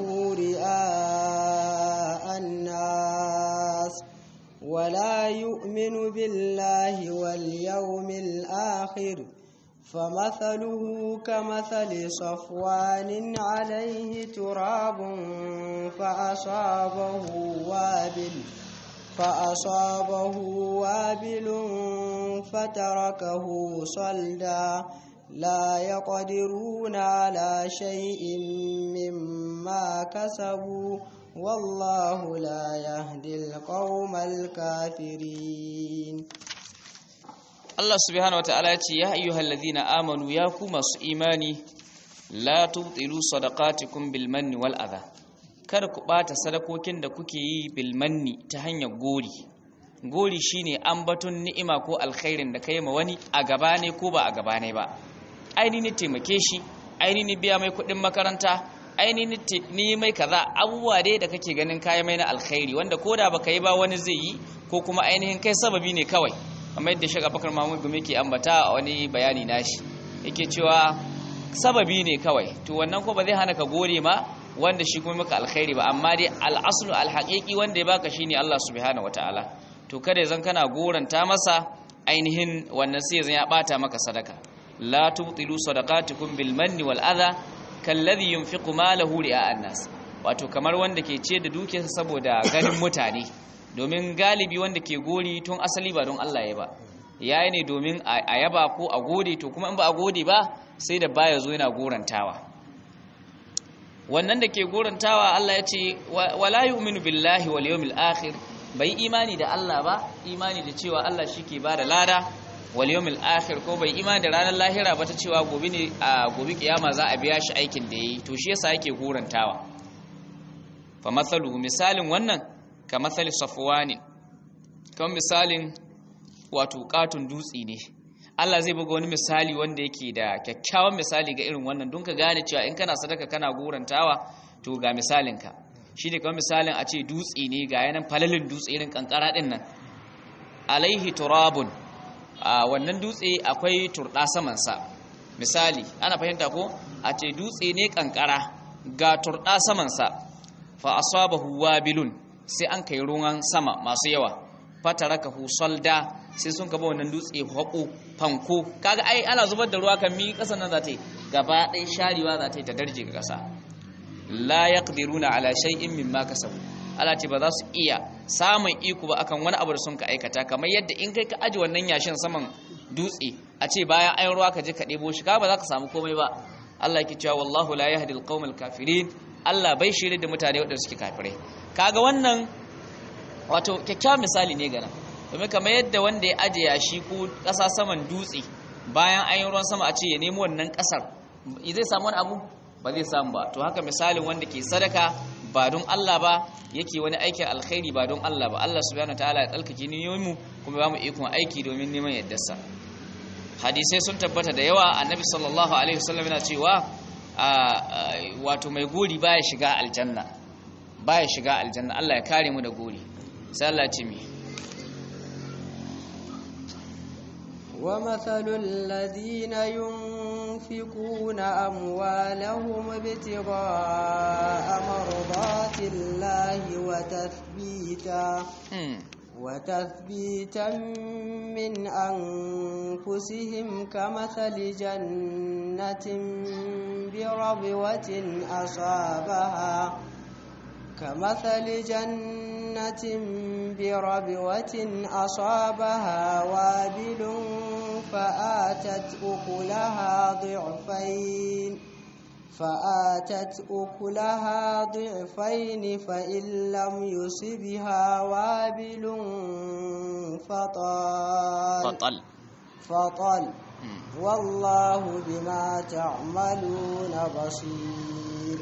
رئاء الناس ولا يؤمن بالله واليوم الآخر فمثله كمثل صفوان عليه تراب فأصابه وابل فأصابه وابل فتركه صلدا لا يقدرون على شيء مما كسبوا والله لا يهدي القوم الكافرين Allah subhanahu wataala ya ce ya ayyuhal ladhina amanu ya ku masu imani la tubtilu sadaqatikum bil manni wal adha kada ku bata sadakokin da kuke yi bil manni ta hanyar gori gori shine ambaton ni'ima ko alkhairin da kai ma wani a gaba ne ko ba a gaba ne ba aini ne taimake shi aini ne biya mai kuɗin makaranta aini ni mai kaza abubuwa dai da kake ganin kayan mai na alkhairi wanda koda baka yi ba wani zai yi ko kuma ainihin kai sababi ne kawai kamar yadda shaka bakar mahmud gumi ke ambata a wani bayani nashi yake cewa sababi ne kawai to wannan ko ba zai hana ka gore ma wanda shi kuma maka alkhairi ba amma dai al'aslu alhaqiqi wanda ya baka shine Allah subhanahu wataala to kada zan kana goranta masa ainihin wannan sai zan ya bata maka sadaka la tubtilu sadaqatukum bil manni wal adha kalladhi yunfiqu malahu ri'a an-nas wato kamar wanda ke ce da dukiyarsa saboda ganin mutane domin galibi wanda ke gori tun asali ba don Allah ya ba yayi ne domin a yaba ko a gode to kuma in ba a gode ba sai da baya zo yana gorantawa wannan da ke gorantawa Allah ya ce wala yu'minu billahi wal yawmil akhir bai imani da Allah ba imani da cewa Allah shike ba da lada wal yawmil akhir ko bai imani da ranar lahira ba ta cewa gobe ne a gobe kiyama za a biya shi aikin da yayi to shi yasa yake gorantawa fa mathaluhu misalin wannan ka mathali safwani kamar misalin wato katun dutsi ne Allah zai buga wani misali wanda yake da kyakkyawan misali ga irin wannan don ka gane cewa in kana sadaka kana gorantawa to ga misalinka shi ne kamar misalin a ce dutse ne ga yanan falalin dutse irin kankara din nan alaihi turabun a wannan dutse akwai turɗa samansa misali ana fahimta ko a ce dutse ne kankara ga turɗa samansa fa asabahu wabilun sai an kai ruwan sama masu yawa fatarakahu salda sai sun kaba wannan dutse haƙo fanko kaga ai ana zubar da ruwa kan mi ƙasar nan za ta yi gaba ɗaya sharewa za ta yi ta darje ga ƙasa la yaqdiruna ala shay'in mimma kasabu Allah ce ba za su iya samun iko ba akan wani abu da sun ka aikata kamar yadda in kai ka aji wannan yashin saman dutse a ce bayan ayin ruwa ka je ka ɗebo shi ka ba za ka samu komai ba Allah yake cewa wallahu la yahdi alqawmal kafirin Allah bai shirye da mutane waɗanda suke kafirai kaga wannan wato kyakkyawan misali ne gana domin kamar yadda wanda ya aje yashi ko ƙasa saman dutse bayan an yi ruwan sama a ce ya nemo wannan ƙasar zai samu wani abu ba zai samu ba to haka misalin wanda ke sadaka ba don Allah ba yake wani aikin alkhairi ba don Allah ba Allah subhanahu wataala ya tsalkake niyoyin mu kuma ba mu ikon aiki domin neman yaddarsa hadisai sun tabbata da yawa annabi sallallahu alaihi wasallam yana cewa wato mai gori baya shiga aljanna baya shiga aljanna Allah ya kare mu da gori sai Allah ya ce mi ومثل الذين ينفقون أموالهم ابتغاء مرضات الله وتثبيتا وتثبيتا من أنفسهم كمثل جنة بربوة أصابها كمثل جنة بربوة أصابها وابل فآتت أكلها ضعفين فآتت أكلها ضعفين فإن لم يصبها وابل فطال فطل فطل والله بما تعملون بصير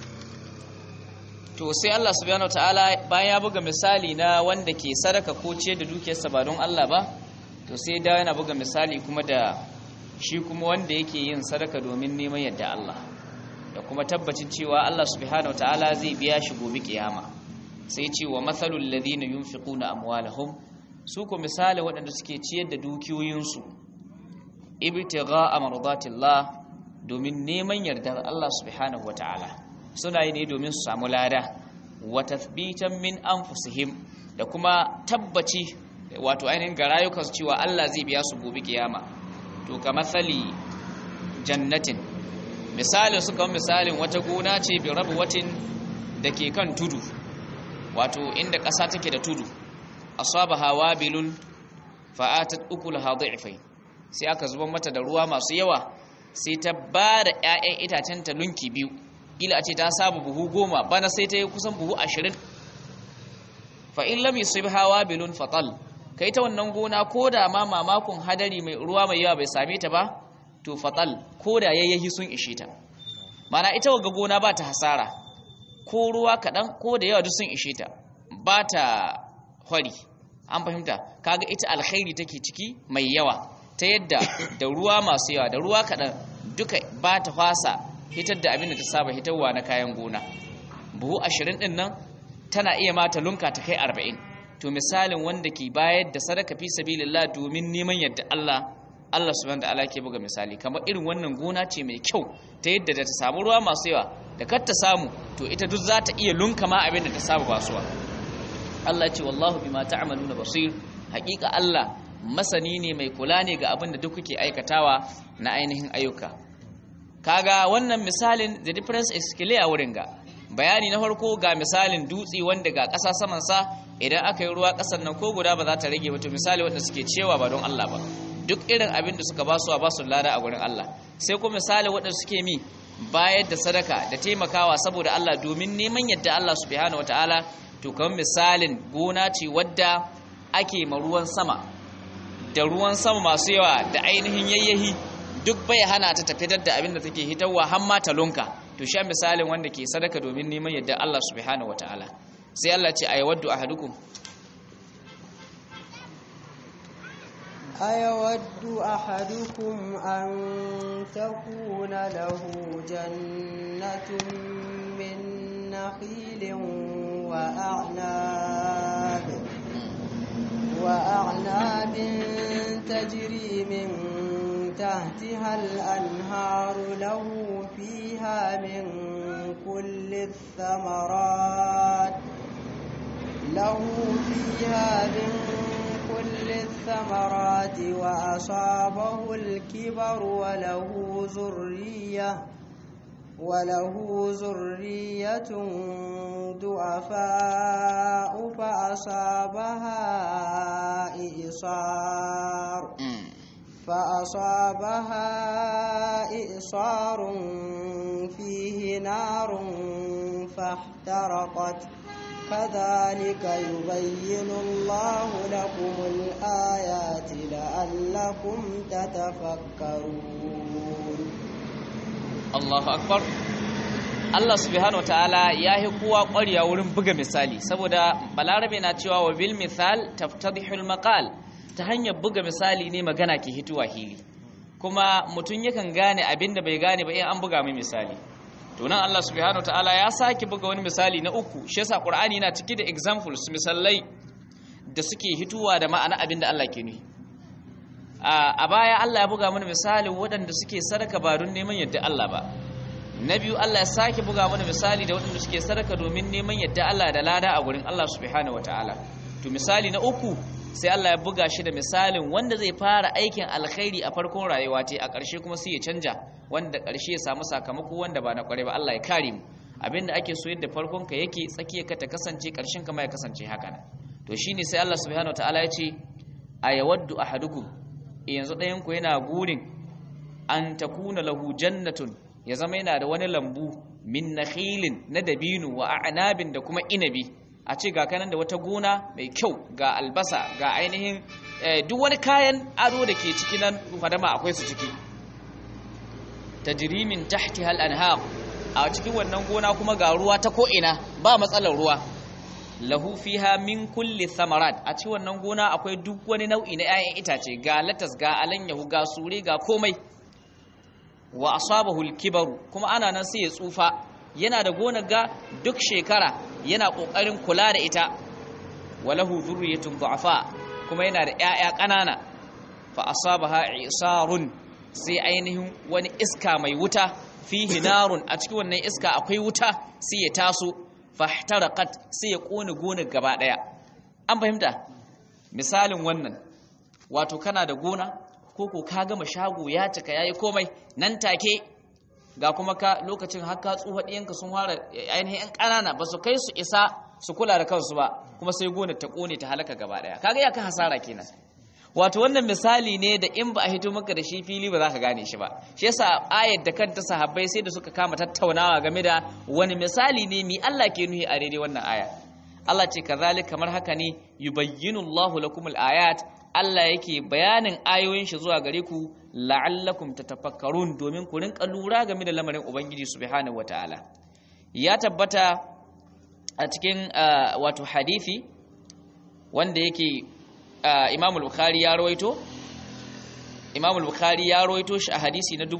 to sai Allah subhanahu wataala bayan ya buga misali na wanda ke sadaka ko ciyar da dukiyarsa ba don Allah ba to sai da yana buga misali kuma da shi kuma wanda yake yin sadaka domin neman yadda Allah da kuma tabbacin cewa Allah subhanahu wataala zai biya shi gobe kiyama sai ce wa mathalul ladina yunfiquna amwalahum su ko misali waɗanda suke ciyar da dukiyoyinsu ibtigha'a mardatillah domin neman yardar Allah subhanahu wataala suna yi ne domin su samu lada wa tathbitan min anfusihim da kuma tabbaci wato ainihin ga rayukansu cewa Allah zai biya su gobe kiyama to ka matsali jannatin misalin suka misalin wata gona ce bi rabu watin da ke kan tudu wato inda ƙasa take da tudu asaba hawa bilun fa'atat ukulaha dha'ifai sai aka zuba mata da ruwa masu yawa sai ta ba da 'ya'yan itacen ta lunki biyu ila a ce ta sabu buhu goma bana sai ta yi kusan buhu ashirin fa in lam yusibha wabilun fatal kai ta wannan gona ko da ma mamakon hadari mai ruwa mai yawa bai same ta ba to fatal ko da yayyahi sun ishe ta mana ita waga gona ba ta hasara ko ruwa kaɗan ko da yawa duk sun ishe ta ba ta hwari an fahimta kaga ita alkhairi take ciki mai yawa ta yadda da ruwa masu yawa da ruwa kaɗan duka ba ta fasa hitar da abin da ta saba hitarwa na kayan gona buhu ashirin ɗin nan tana iya mata lunka ta kai arba'in to misalin wanda ke bayar da sadaka fi sabilillah domin neman yadda Allah Allah subhanahu ta'ala ke buga misali kamar irin wannan gona ce mai kyau ta yadda da ta samu ruwa masu yawa da kar ta samu to ita duk za ta iya lunka ma abin da ta saba basuwa Allah ya ce wallahu bima ta'maluna basir haƙiƙa Allah masani ne mai kula ne ga abin da duk kuke aikatawa na ainihin ayyuka kaga wannan misalin the difference is clear wurin ga bayani na farko ga misalin dutse wanda ga ƙasa saman sa idan aka yi ruwa ƙasar nan ko guda ba za ta rage ba to misali wanda suke cewa ba don Allah ba duk irin abin da suka basu ba su lada a gurin Allah sai kuma misali wanda suke mi bayar da sadaka da taimakawa saboda Allah domin neman yadda Allah subhanahu wataala to kamar misalin gona ce wadda ake ma ruwan sama da ruwan sama masu yawa da ainihin yayyahi duk bai hana ta tafitar da abin da take hitarwa har ma talunka to sha misalin wanda ke sadaka domin neman yadda Allah subhanahu wataala sai Allah ce ayawaddu ahadukum أيود أحدكم أن تكون له جنة من نخيل وأعناب وأعناب تجري من تحتها الأنهار له فيها من كل الثمرات له فيها من كل الثمرات وأصابه الكبر وله ذرية وله ذرية ضعفاء فأصابها إعصار فأصابها إعصار فيه نار فاحترقت كذلك يبين الله لكم الآيات لعلكم تتفكرون Allahu akbar Allah subhanahu wataala ya yi kowa ƙwarya wurin buga misali saboda balarabe na cewa wa bil misal taftadihul maqal ta hanyar buga misali ne magana ke hituwa hili kuma mutum yakan gane abin da bai gane ba in an buga mai misali to nan Allah subhanahu wataala ya sake buga wani misali na uku shi yasa Qur'ani yana cike da examples misalai da suke hituwa da ma'ana abin da Allah ke nufi a baya Allah ya buga mana misalin waɗanda suke sadaka ba don neman yadda Allah ba na biyu Allah ya sake buga mana misali da waɗanda suke sadaka domin neman yadda Allah da lada a gurin Allah subhanahu wataala to misali na uku sai Allah ya buga shi da misalin wanda zai fara aikin alkhairi a farkon rayuwa ta a ƙarshe kuma sai ya canja wanda ƙarshe ya samu sakamako wanda ba na ƙware ba Allah ya kare mu abinda ake so yadda farkon ka yake tsakiyar ka ta kasance ƙarshen ka ma ya kasance haka nan to shine sai Allah subhanahu wataala ya ce ayawaddu ahadukum yanzu ɗayan ku yana gurin an takuna lahu jannatun ya zama yana da wani lambu min nakhilin na dabinu wa a'nabin da kuma inabi a ce ga kanan da wata gona mai kyau ga albasa ga ainihin duk wani kayan ado da ke ciki nan fadama akwai su ciki tajri min tahtiha al-anhar a cikin wannan gona kuma ga ruwa ta ko ina ba matsalar ruwa lahu fiha min kulli thamarat a ci wannan gona akwai duk wani nau'i na 'ya'yan itace ga latas ga alanyahu ga sure ga komai wa asabahu al-kibaru kuma ana nan sai ya tsufa yana da gonar ga duk shekara yana kokarin kula da ita walahu dhurriyyatun du'afa kuma yana da 'ya'ya ƙanana fa asabaha isarun sai ainihin wani iska mai wuta fihi narun a cikin wannan iska akwai wuta sai ya taso fahtaraqat sai ya kone gonar gaba daya an fahimta misalin wannan wato kana da gona ko ko ka gama shago ya cika yayi komai nan take ga kuma ka lokacin har ka tsufa diyanka sun fara ainihin yan kanana ba su kai su isa su kula da kansu ba kuma sai gonar ta kone ta halaka gaba daya kaga ya ka hasara kenan wato wannan misali ne da in ba a hito maka da shi fili ba za ka gane shi ba shi yasa ayat da kanta sahabbai sai da suka kama tattaunawa game da wani misali ne mi Allah ke nuhi a daidai wannan aya Allah ce kazalik kamar haka ne yubayyinu Allahu lakum ayat Allah yake bayanin ayoyin shi zuwa gare ku la'allakum tatafakkarun domin ku rinka lura game da lamarin ubangiji subhanahu wataala ya tabbata a cikin wato hadisi wanda yake Imam al-Bukhari ya rawaito Imam al-Bukhari ya rawaito shi a hadisi na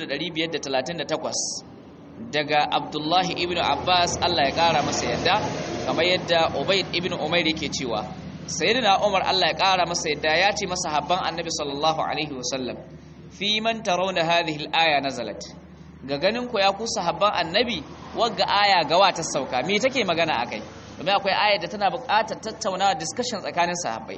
4538 daga Abdullah ibn Abbas Allah ya kara masa yadda kamar yadda Ubayd ibn Umayr yake cewa Sayyidina Umar Allah ya kara masa yadda ya ce masa habban Annabi sallallahu alaihi wasallam fi man tarawna hadhihi al-aya nazalat ga ganin ku ya ku sahabban Annabi wagga aya gawa ta sauka me take magana akai domin akwai ayar da tana buƙatar tattaunawa discussion tsakanin sahabbai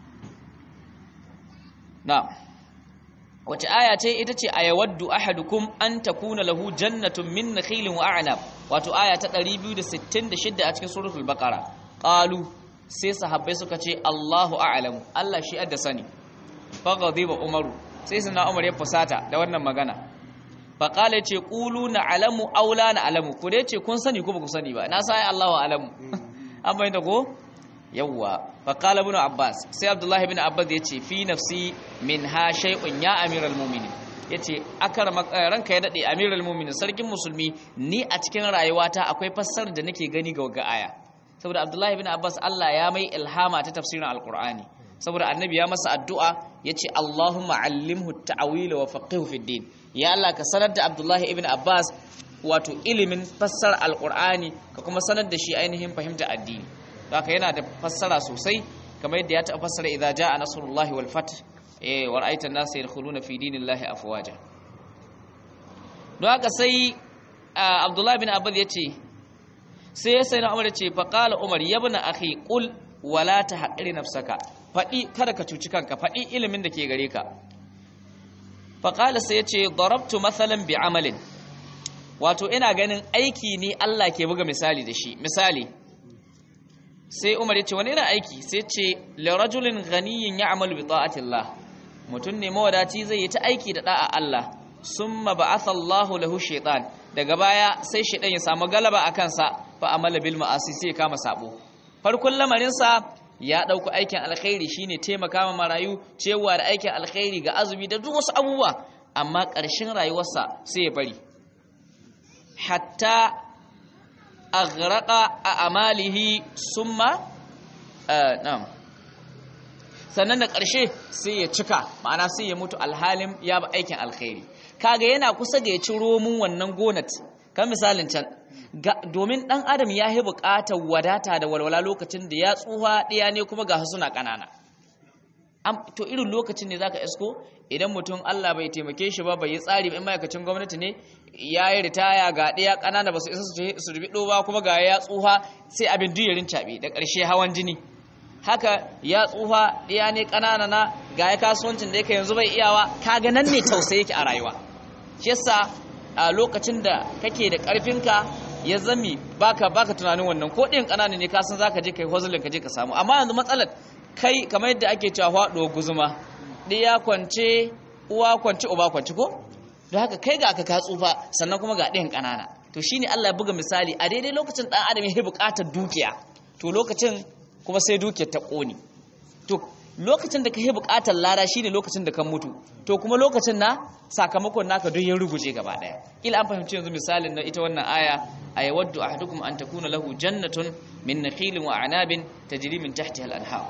na wace aya ce ita ce ayawaddu ahadukum an takuna lahu jannatun min nakhilin wa a'nab wato aya ta 266 a cikin suratul baqara qalu sai sahabbai suka ce Allahu a'lamu Allah shi adda sani faghadiba umaru sai sunna umar ya fusata da wannan magana faqala ce qulu na alamu aw la na alamu ku dai ce kun sani ko ba ku sani ba na sai Allahu a'lamu an bayyana ko yawwa faqala ibn abbas sai abdullahi ibn abbas yace fi nafsi min ha shay'un ya amiral mu'minin yace akar ranka ya dade amiral mu'minin sarkin musulmi ni a cikin rayuwata akwai fassarar da nake gani ga ga aya saboda abdullahi ibn abbas Allah ya mai ilhama ta tafsirin alqur'ani saboda annabi ya masa addu'a yace allahumma allimhu at-ta'wil wa faqihu fid din ya Allah ka sanar da abdullahi ibn abbas wato ilimin fassara alqur'ani ka kuma sanar da shi ainihin fahimta addini haka yana da fassara sosai kamar yadda ya taɓa fassara idza jaa nasrullahi wal fath eh wa ra'aita an-nasa yadkhuluna fi dinillahi afwaja don haka sai Abdullah bin Abbas yace sai sai na Umar yace fa qala Umar yabna akhi qul wala tahqiri nafsaka fadi kada ka cuci kanka fadi ilimin da ke gare ka fa qala sai yace darabtu mathalan bi amalin wato ina ganin aiki ne Allah ke buga misali da shi misali sai umar ya ce wani irin aiki sai ce lirajulin ganiyin ya amalu bi ta'atillah mutum ne mawadaci zai yi ta aiki da da'a Allah summa ba'atha Allahu lahu shaytan daga baya sai shaytan ya samu galaba a kansa fa amala bil ma'asi sai ya kama sabo farkon lamarin sa ya dauko aikin alkhairi shine taimaka ma marayu cewa da aikin alkhairi ga azumi da duk wasu abubuwa amma ƙarshen rayuwarsa sai ya bari hatta aghraqa a amalihi summa na'am sannan da ƙarshe sai ya cika ma'ana sai ya mutu alhalin ya ba aikin alkhairi kaga yana kusa ga ya ci romun wannan gonat kan misalin can domin dan adam ya yi buƙatar wadata da walwala lokacin da ya tsuha ɗaya ne kuma ga suna ƙanana to irin lokacin ne zaka isko idan mutum Allah bai taimake shi ba bai yi tsari ba in ma'aikacin gwamnati ne ya yi ritaya ga ɗaya ƙanana ba su isa su rubi ba kuma ga ya tsuha sai abin duyarin caɓe da ƙarshe hawan jini haka ya tsuha ɗaya ne ƙanana na ga ya kasuwancin da yake yanzu bai iyawa kaga nan ne tausayi yake a rayuwa shi yasa a lokacin da kake da ƙarfinka ya zami baka baka tunanin wannan ko ɗin ƙanana ne ka san zaka je kai hozulin ka je ka samu amma yanzu matsalar kai kamar yadda ake cewa faɗo guzuma ɗaya kwance uwa kwance uba kwance ko don haka kai ga aka ka tsufa sannan kuma ga ɗayan ƙanana to shine Allah ya buga misali a daidai lokacin ɗan adam ya buƙatar dukiya to lokacin kuma sai dukiyar ta ƙone to lokacin da ka yi buƙatar lada shine lokacin da ka mutu to kuma lokacin na sakamakon naka duk ya ruguje gaba ɗaya ila an fahimci yanzu misalin na ita wannan aya ayawaddu ahadukum an takuna lahu jannatun min nakhilin wa anabin tajri min tahtiha al-anhar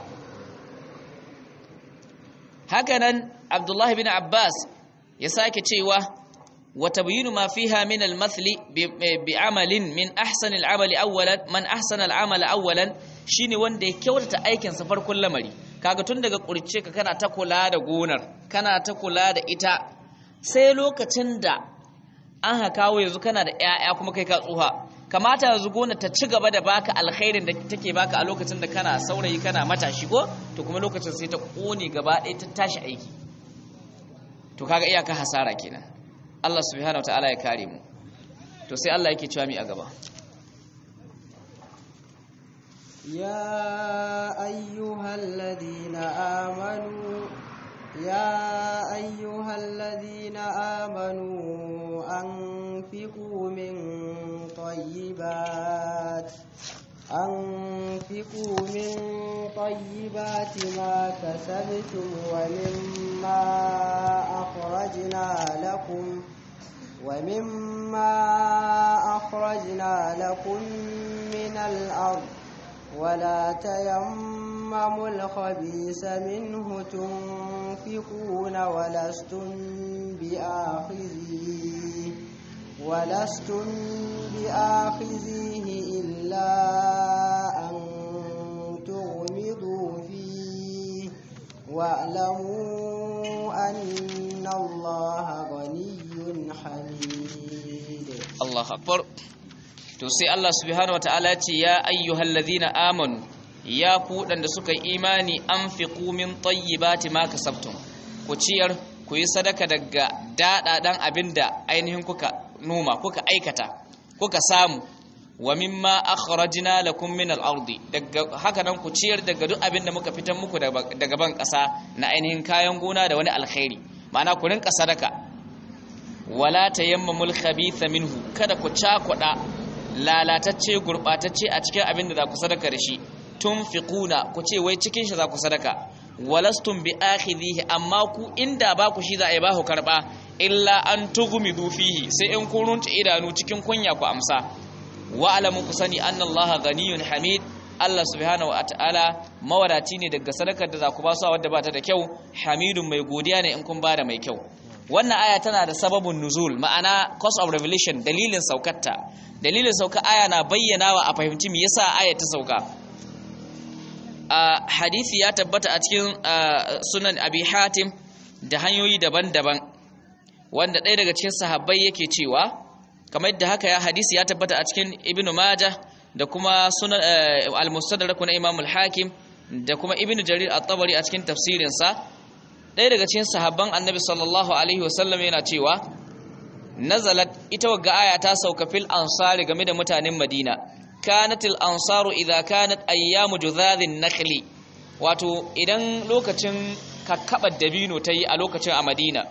hakanan abdullahi bin abbas ya sake cewa wa tabyinu ma fiha min al-mathli bi amalin min ahsan al-amali awwalan man ahsana al-amala awwalan shine wanda ya kyautata aikin sa farkon lamari kaga tun daga kurce ka kana ta kula da gonar kana ta kula da ita sai lokacin da an ha kawo yanzu kana da ƴaƴa kuma kai ka tsuha kamata yanzu gonar ta ci gaba da baka alkhairin da take baka a lokacin da kana saurayi kana matashi ko to kuma lokacin sai ta kone gaba ɗaya ta tashi aiki to kaga iyaka hasara kenan Allah subhanahu wataala ya kare mu to sai Allah yake cewa mi a gaba يا أيها الذين آمنوا يا أيها الذين آمنوا أنفقوا من طيبات أنفقوا من طيبات ما كسبتم ومما أخرجنا لكم ومما أخرجنا لكم من الأرض ولا تيمموا الخبيث منه تنفقون ولستم بآخذيه ولستم بآخذيه إلا أن تغمضوا فيه واعلموا أن الله غني حميد الله أكبر to sai Allah subhanahu wataala ya ce ya ayyuhallazina amanu ya ku da suka yi imani anfiqu min tayyibati ma kasabtum ku ciyar ku yi sadaka daga daɗaɗan abin da ainihin kuka noma kuka aikata kuka samu wa mimma akhrajna lakum min al-ardi daga haka nan ku ciyar daga duk abin da muka fitar muku daga ban ƙasa na ainihin kayan gona da wani alkhairi ma'ana ku rinka sadaka wala tayammamul khabitha minhu kada ku cakuɗa lalatacce gurɓatacce a cikin abin da za ku sadaka da shi tunfiquna ku ce wai cikin shi za ku sadaka walastum bi akhidhihi amma ku inda ba ku shi za a yi ba ku karba illa an tughmidu fihi sai in kun runta idanu cikin kunya ku amsa wa alamu ku sani anna allaha ghaniyun hamid Allah subhanahu wa ta'ala mawadati ne daga sadakar da za ku ba su wadda ba ta da kyau hamidun mai godiya ne in kun ba da mai kyau wannan aya tana da sababin nuzul ma'ana cause of revelation dalilin saukarta dalilin sauka aya na bayyana wa a fahimci me yasa aya ta sauka a hadisi ya tabbata a cikin sunan abi hatim da hanyoyi daban-daban wanda ɗaya daga cikin sahabbai yake cewa kamar yadda haka ya hadisi ya tabbata a cikin ibn majah da kuma sunan al-mustadrak na imam al-hakim da kuma ibn jarir at-tabari a cikin tafsirinsa ɗaya daga cikin sahabban annabi sallallahu alaihi wasallam yana cewa nazalat ita wagga aya ta sauka fil ansari game da mutanen madina kanat al ansaru idza kanat ayyamu judhadhin nakhli wato idan lokacin kakkabar dabino tayi a lokacin a madina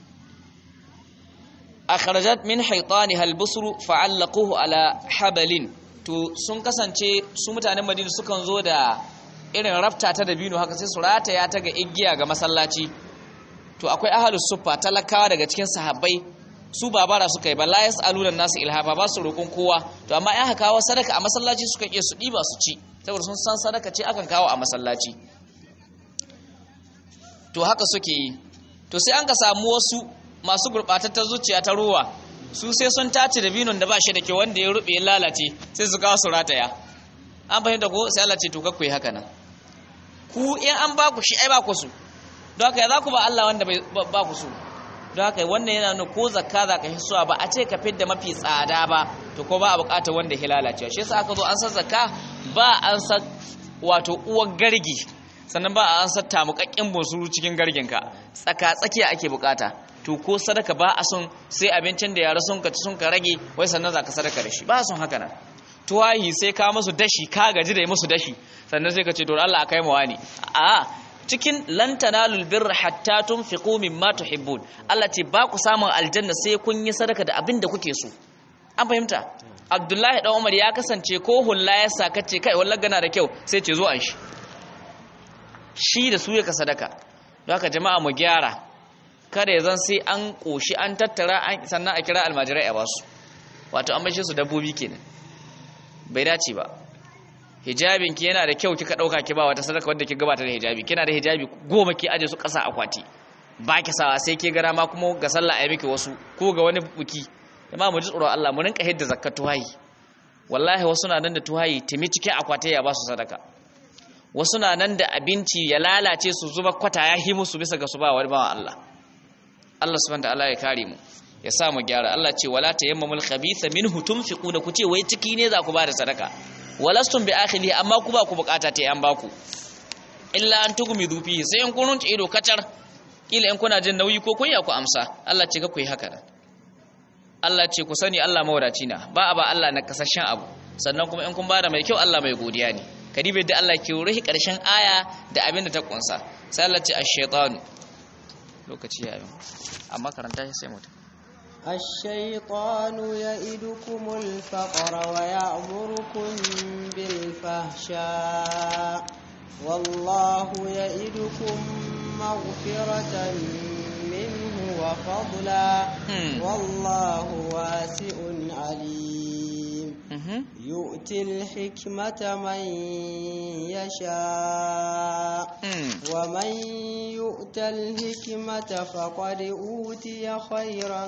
akhrajat min haytaniha al busru fa'allaquhu ala habalin to sun kasance su mutanen madina sukan zo da irin rafta ta dabino haka sai su rataya ta ga igiya ga masallaci to akwai ahlus suffa talakawa daga cikin sahabbai su ba bara suka yi ba la yasaluna nasu ilhafa ba su roƙon kowa to amma in aka kawo sadaka a masallaci suka iya su ɗiba su ci saboda sun san sadaka ce akan kawo a masallaci to haka suke yi to sai an ka samu wasu masu gurɓatattar zuciya ta ruwa su sai sun tace da binon da ba shi da ke wanda ya rube ya lalace sai su kawo su rataya an fahimta ko sai Allah ce to kakku yi haka nan ku in an ba ku shi ai ba ku su don haka ya za ku ba Allah wanda ba ku su don haka wannan yana nuna ko zakka za ka hisuwa ba a ce ka fidda mafi tsada ba to ko ba a bukatar wanda ya lalacewa shi yasa aka zo an san zakka ba an san wato uwar gargi sannan ba an san tamukakken bonsuru cikin garginka tsaka tsakiya ake bukata to ko sadaka ba a son sai abincin da yara sun ka ci sun ka rage wai sannan za ka sadaka da shi ba a son haka nan tuwahi sai ka musu dashi ka gaji da yi musu dashi sannan sai ka ce to Allah a kai mawa ne a cikin lan tanalul birra hatta tunfiqu mimma tuhibbun Allah ce ba ku samun aljanna sai kun yi sadaka da abin da kuke so an fahimta Abdullahi dan Umar ya kasance ko hulla ya saka ce kai wallahi gana da kyau sai ce zo an shi shi da su yaka sadaka don haka jama'a mu gyara kada ya zan sai an koshi an tattara sannan a kira almajirai a basu wato an bashe su dabbobi kenan bai dace ba hijabin ki yana da kyau kika dauka ki ba wata sadaka wanda ki gabata da hijabi kina da hijabi goma ki aje su kasa akwati ba ki sawa sai ki gara ma kuma ga sallah ayi miki wasu ko ga wani buki amma mu ji tsoron Allah mu rinka hidda zakat tuhayi wallahi wasu na nan da tuhayi timi cikin akwati ya ba su sadaka wasu na nan da abinci ya lalace su zuba kwata ya hi musu bisa ga su ba wani bawan Allah Allah subhanahu wa ta'ala ya kare mu ya sa mu gyara Allah ce wala tayammamul khabitha minhu tunfiquna ku ce wai ciki ne za ku ba da sadaka walastum bi akhili amma ku ba ku bukata ta yan baku illa an tugumi dufi sai in kunun ido kacar kila in kuna jin nauyi ko kun ya ku amsa Allah ce ga ku yi haka Allah ce ku sani Allah mawadaci na ba a ba Allah na kasashen abu sannan kuma in kun bada mai kyau Allah mai godiya ne kadibe da Allah ke ruhi karshen aya da abin da ta kunsa sai Allah ce ash-shaytanu lokaci ya yi amma karanta shi sai mutum الشيطان يئدكم الفقر ويأمركم بالفحشاء والله يئدكم مغفرة منه وفضلا والله واسع عليم يؤتي الحكمة من يشاء ومن يؤت الحكمة فقد أوتي خيرا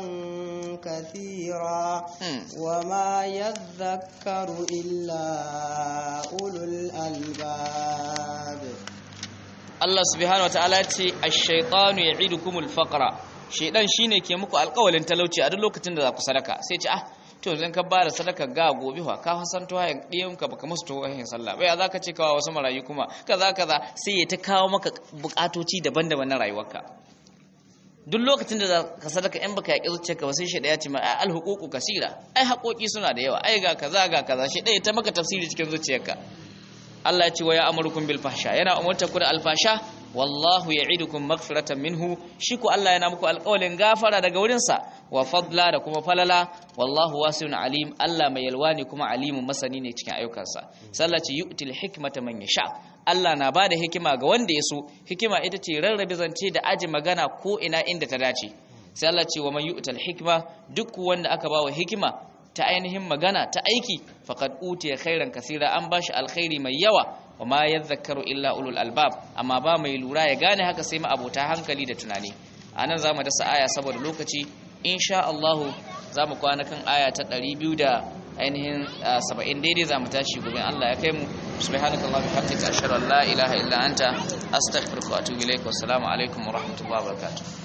كثيرا وما يذكر إلا أولو الألباب Allah subhanahu wa ta'ala ce ash-shaytanu ya'idukumul faqra shaydan shine ke muku alƙawalin talauci a duk lokacin da za ku sadaka sai ce ah to idan ka bada sadaka ga gobe fa ka san to hayan diyan ka baka musu to hayan sallah bai za ka ce kawa wasu marayu kuma kaza kaza sai ya ta kawo maka bukatoci daban-daban na rayuwarka duk lokacin da ka sadaka in baka yaƙi zuciyarka ba sai shi ɗaya ce ma ai alhuququ kasira ai haƙoƙi suna da yawa ai ga kaza ga kaza shi ɗaya ta maka tafsiri cikin zuciyarka Allah ya ce wa ya amurukum bil fahsha yana umurta ku da alfasha wallahu ya'idukum maghfiratan minhu shi ko Allah yana muku alƙawalin gafara daga wurin sa wa fadla da kuma falala wallahu wasi'un alim Allah mai yalwa ne kuma alimun masani ne cikin ayyukansa sallaci yu'til hikmata man yasha Allah na bada hikima ga wanda ya so hikima ita ce rarrabe zance da aji magana ko ina inda ta dace sai Allah ce wa man yu'tal hikma duk wanda aka bawa hikima ta ainihin magana ta aiki faqad utiya khairan kasira an bashi alkhairi mai yawa wa ma yadhakkaru illa ulul albab amma ba mai lura ya gane haka sai ma abota hankali da tunani anan zamu dasa aya saboda lokaci insha Allah zamu kwana kan aya ta 200 da ainihin 70 daidai zamu tashi gobe Allah ya kai mu subhanakallah bihamdika ashhadu an la ilaha illa anta astaghfiruka wa atubu ilaik wa assalamu alaikum wa rahmatullahi wa barakatuh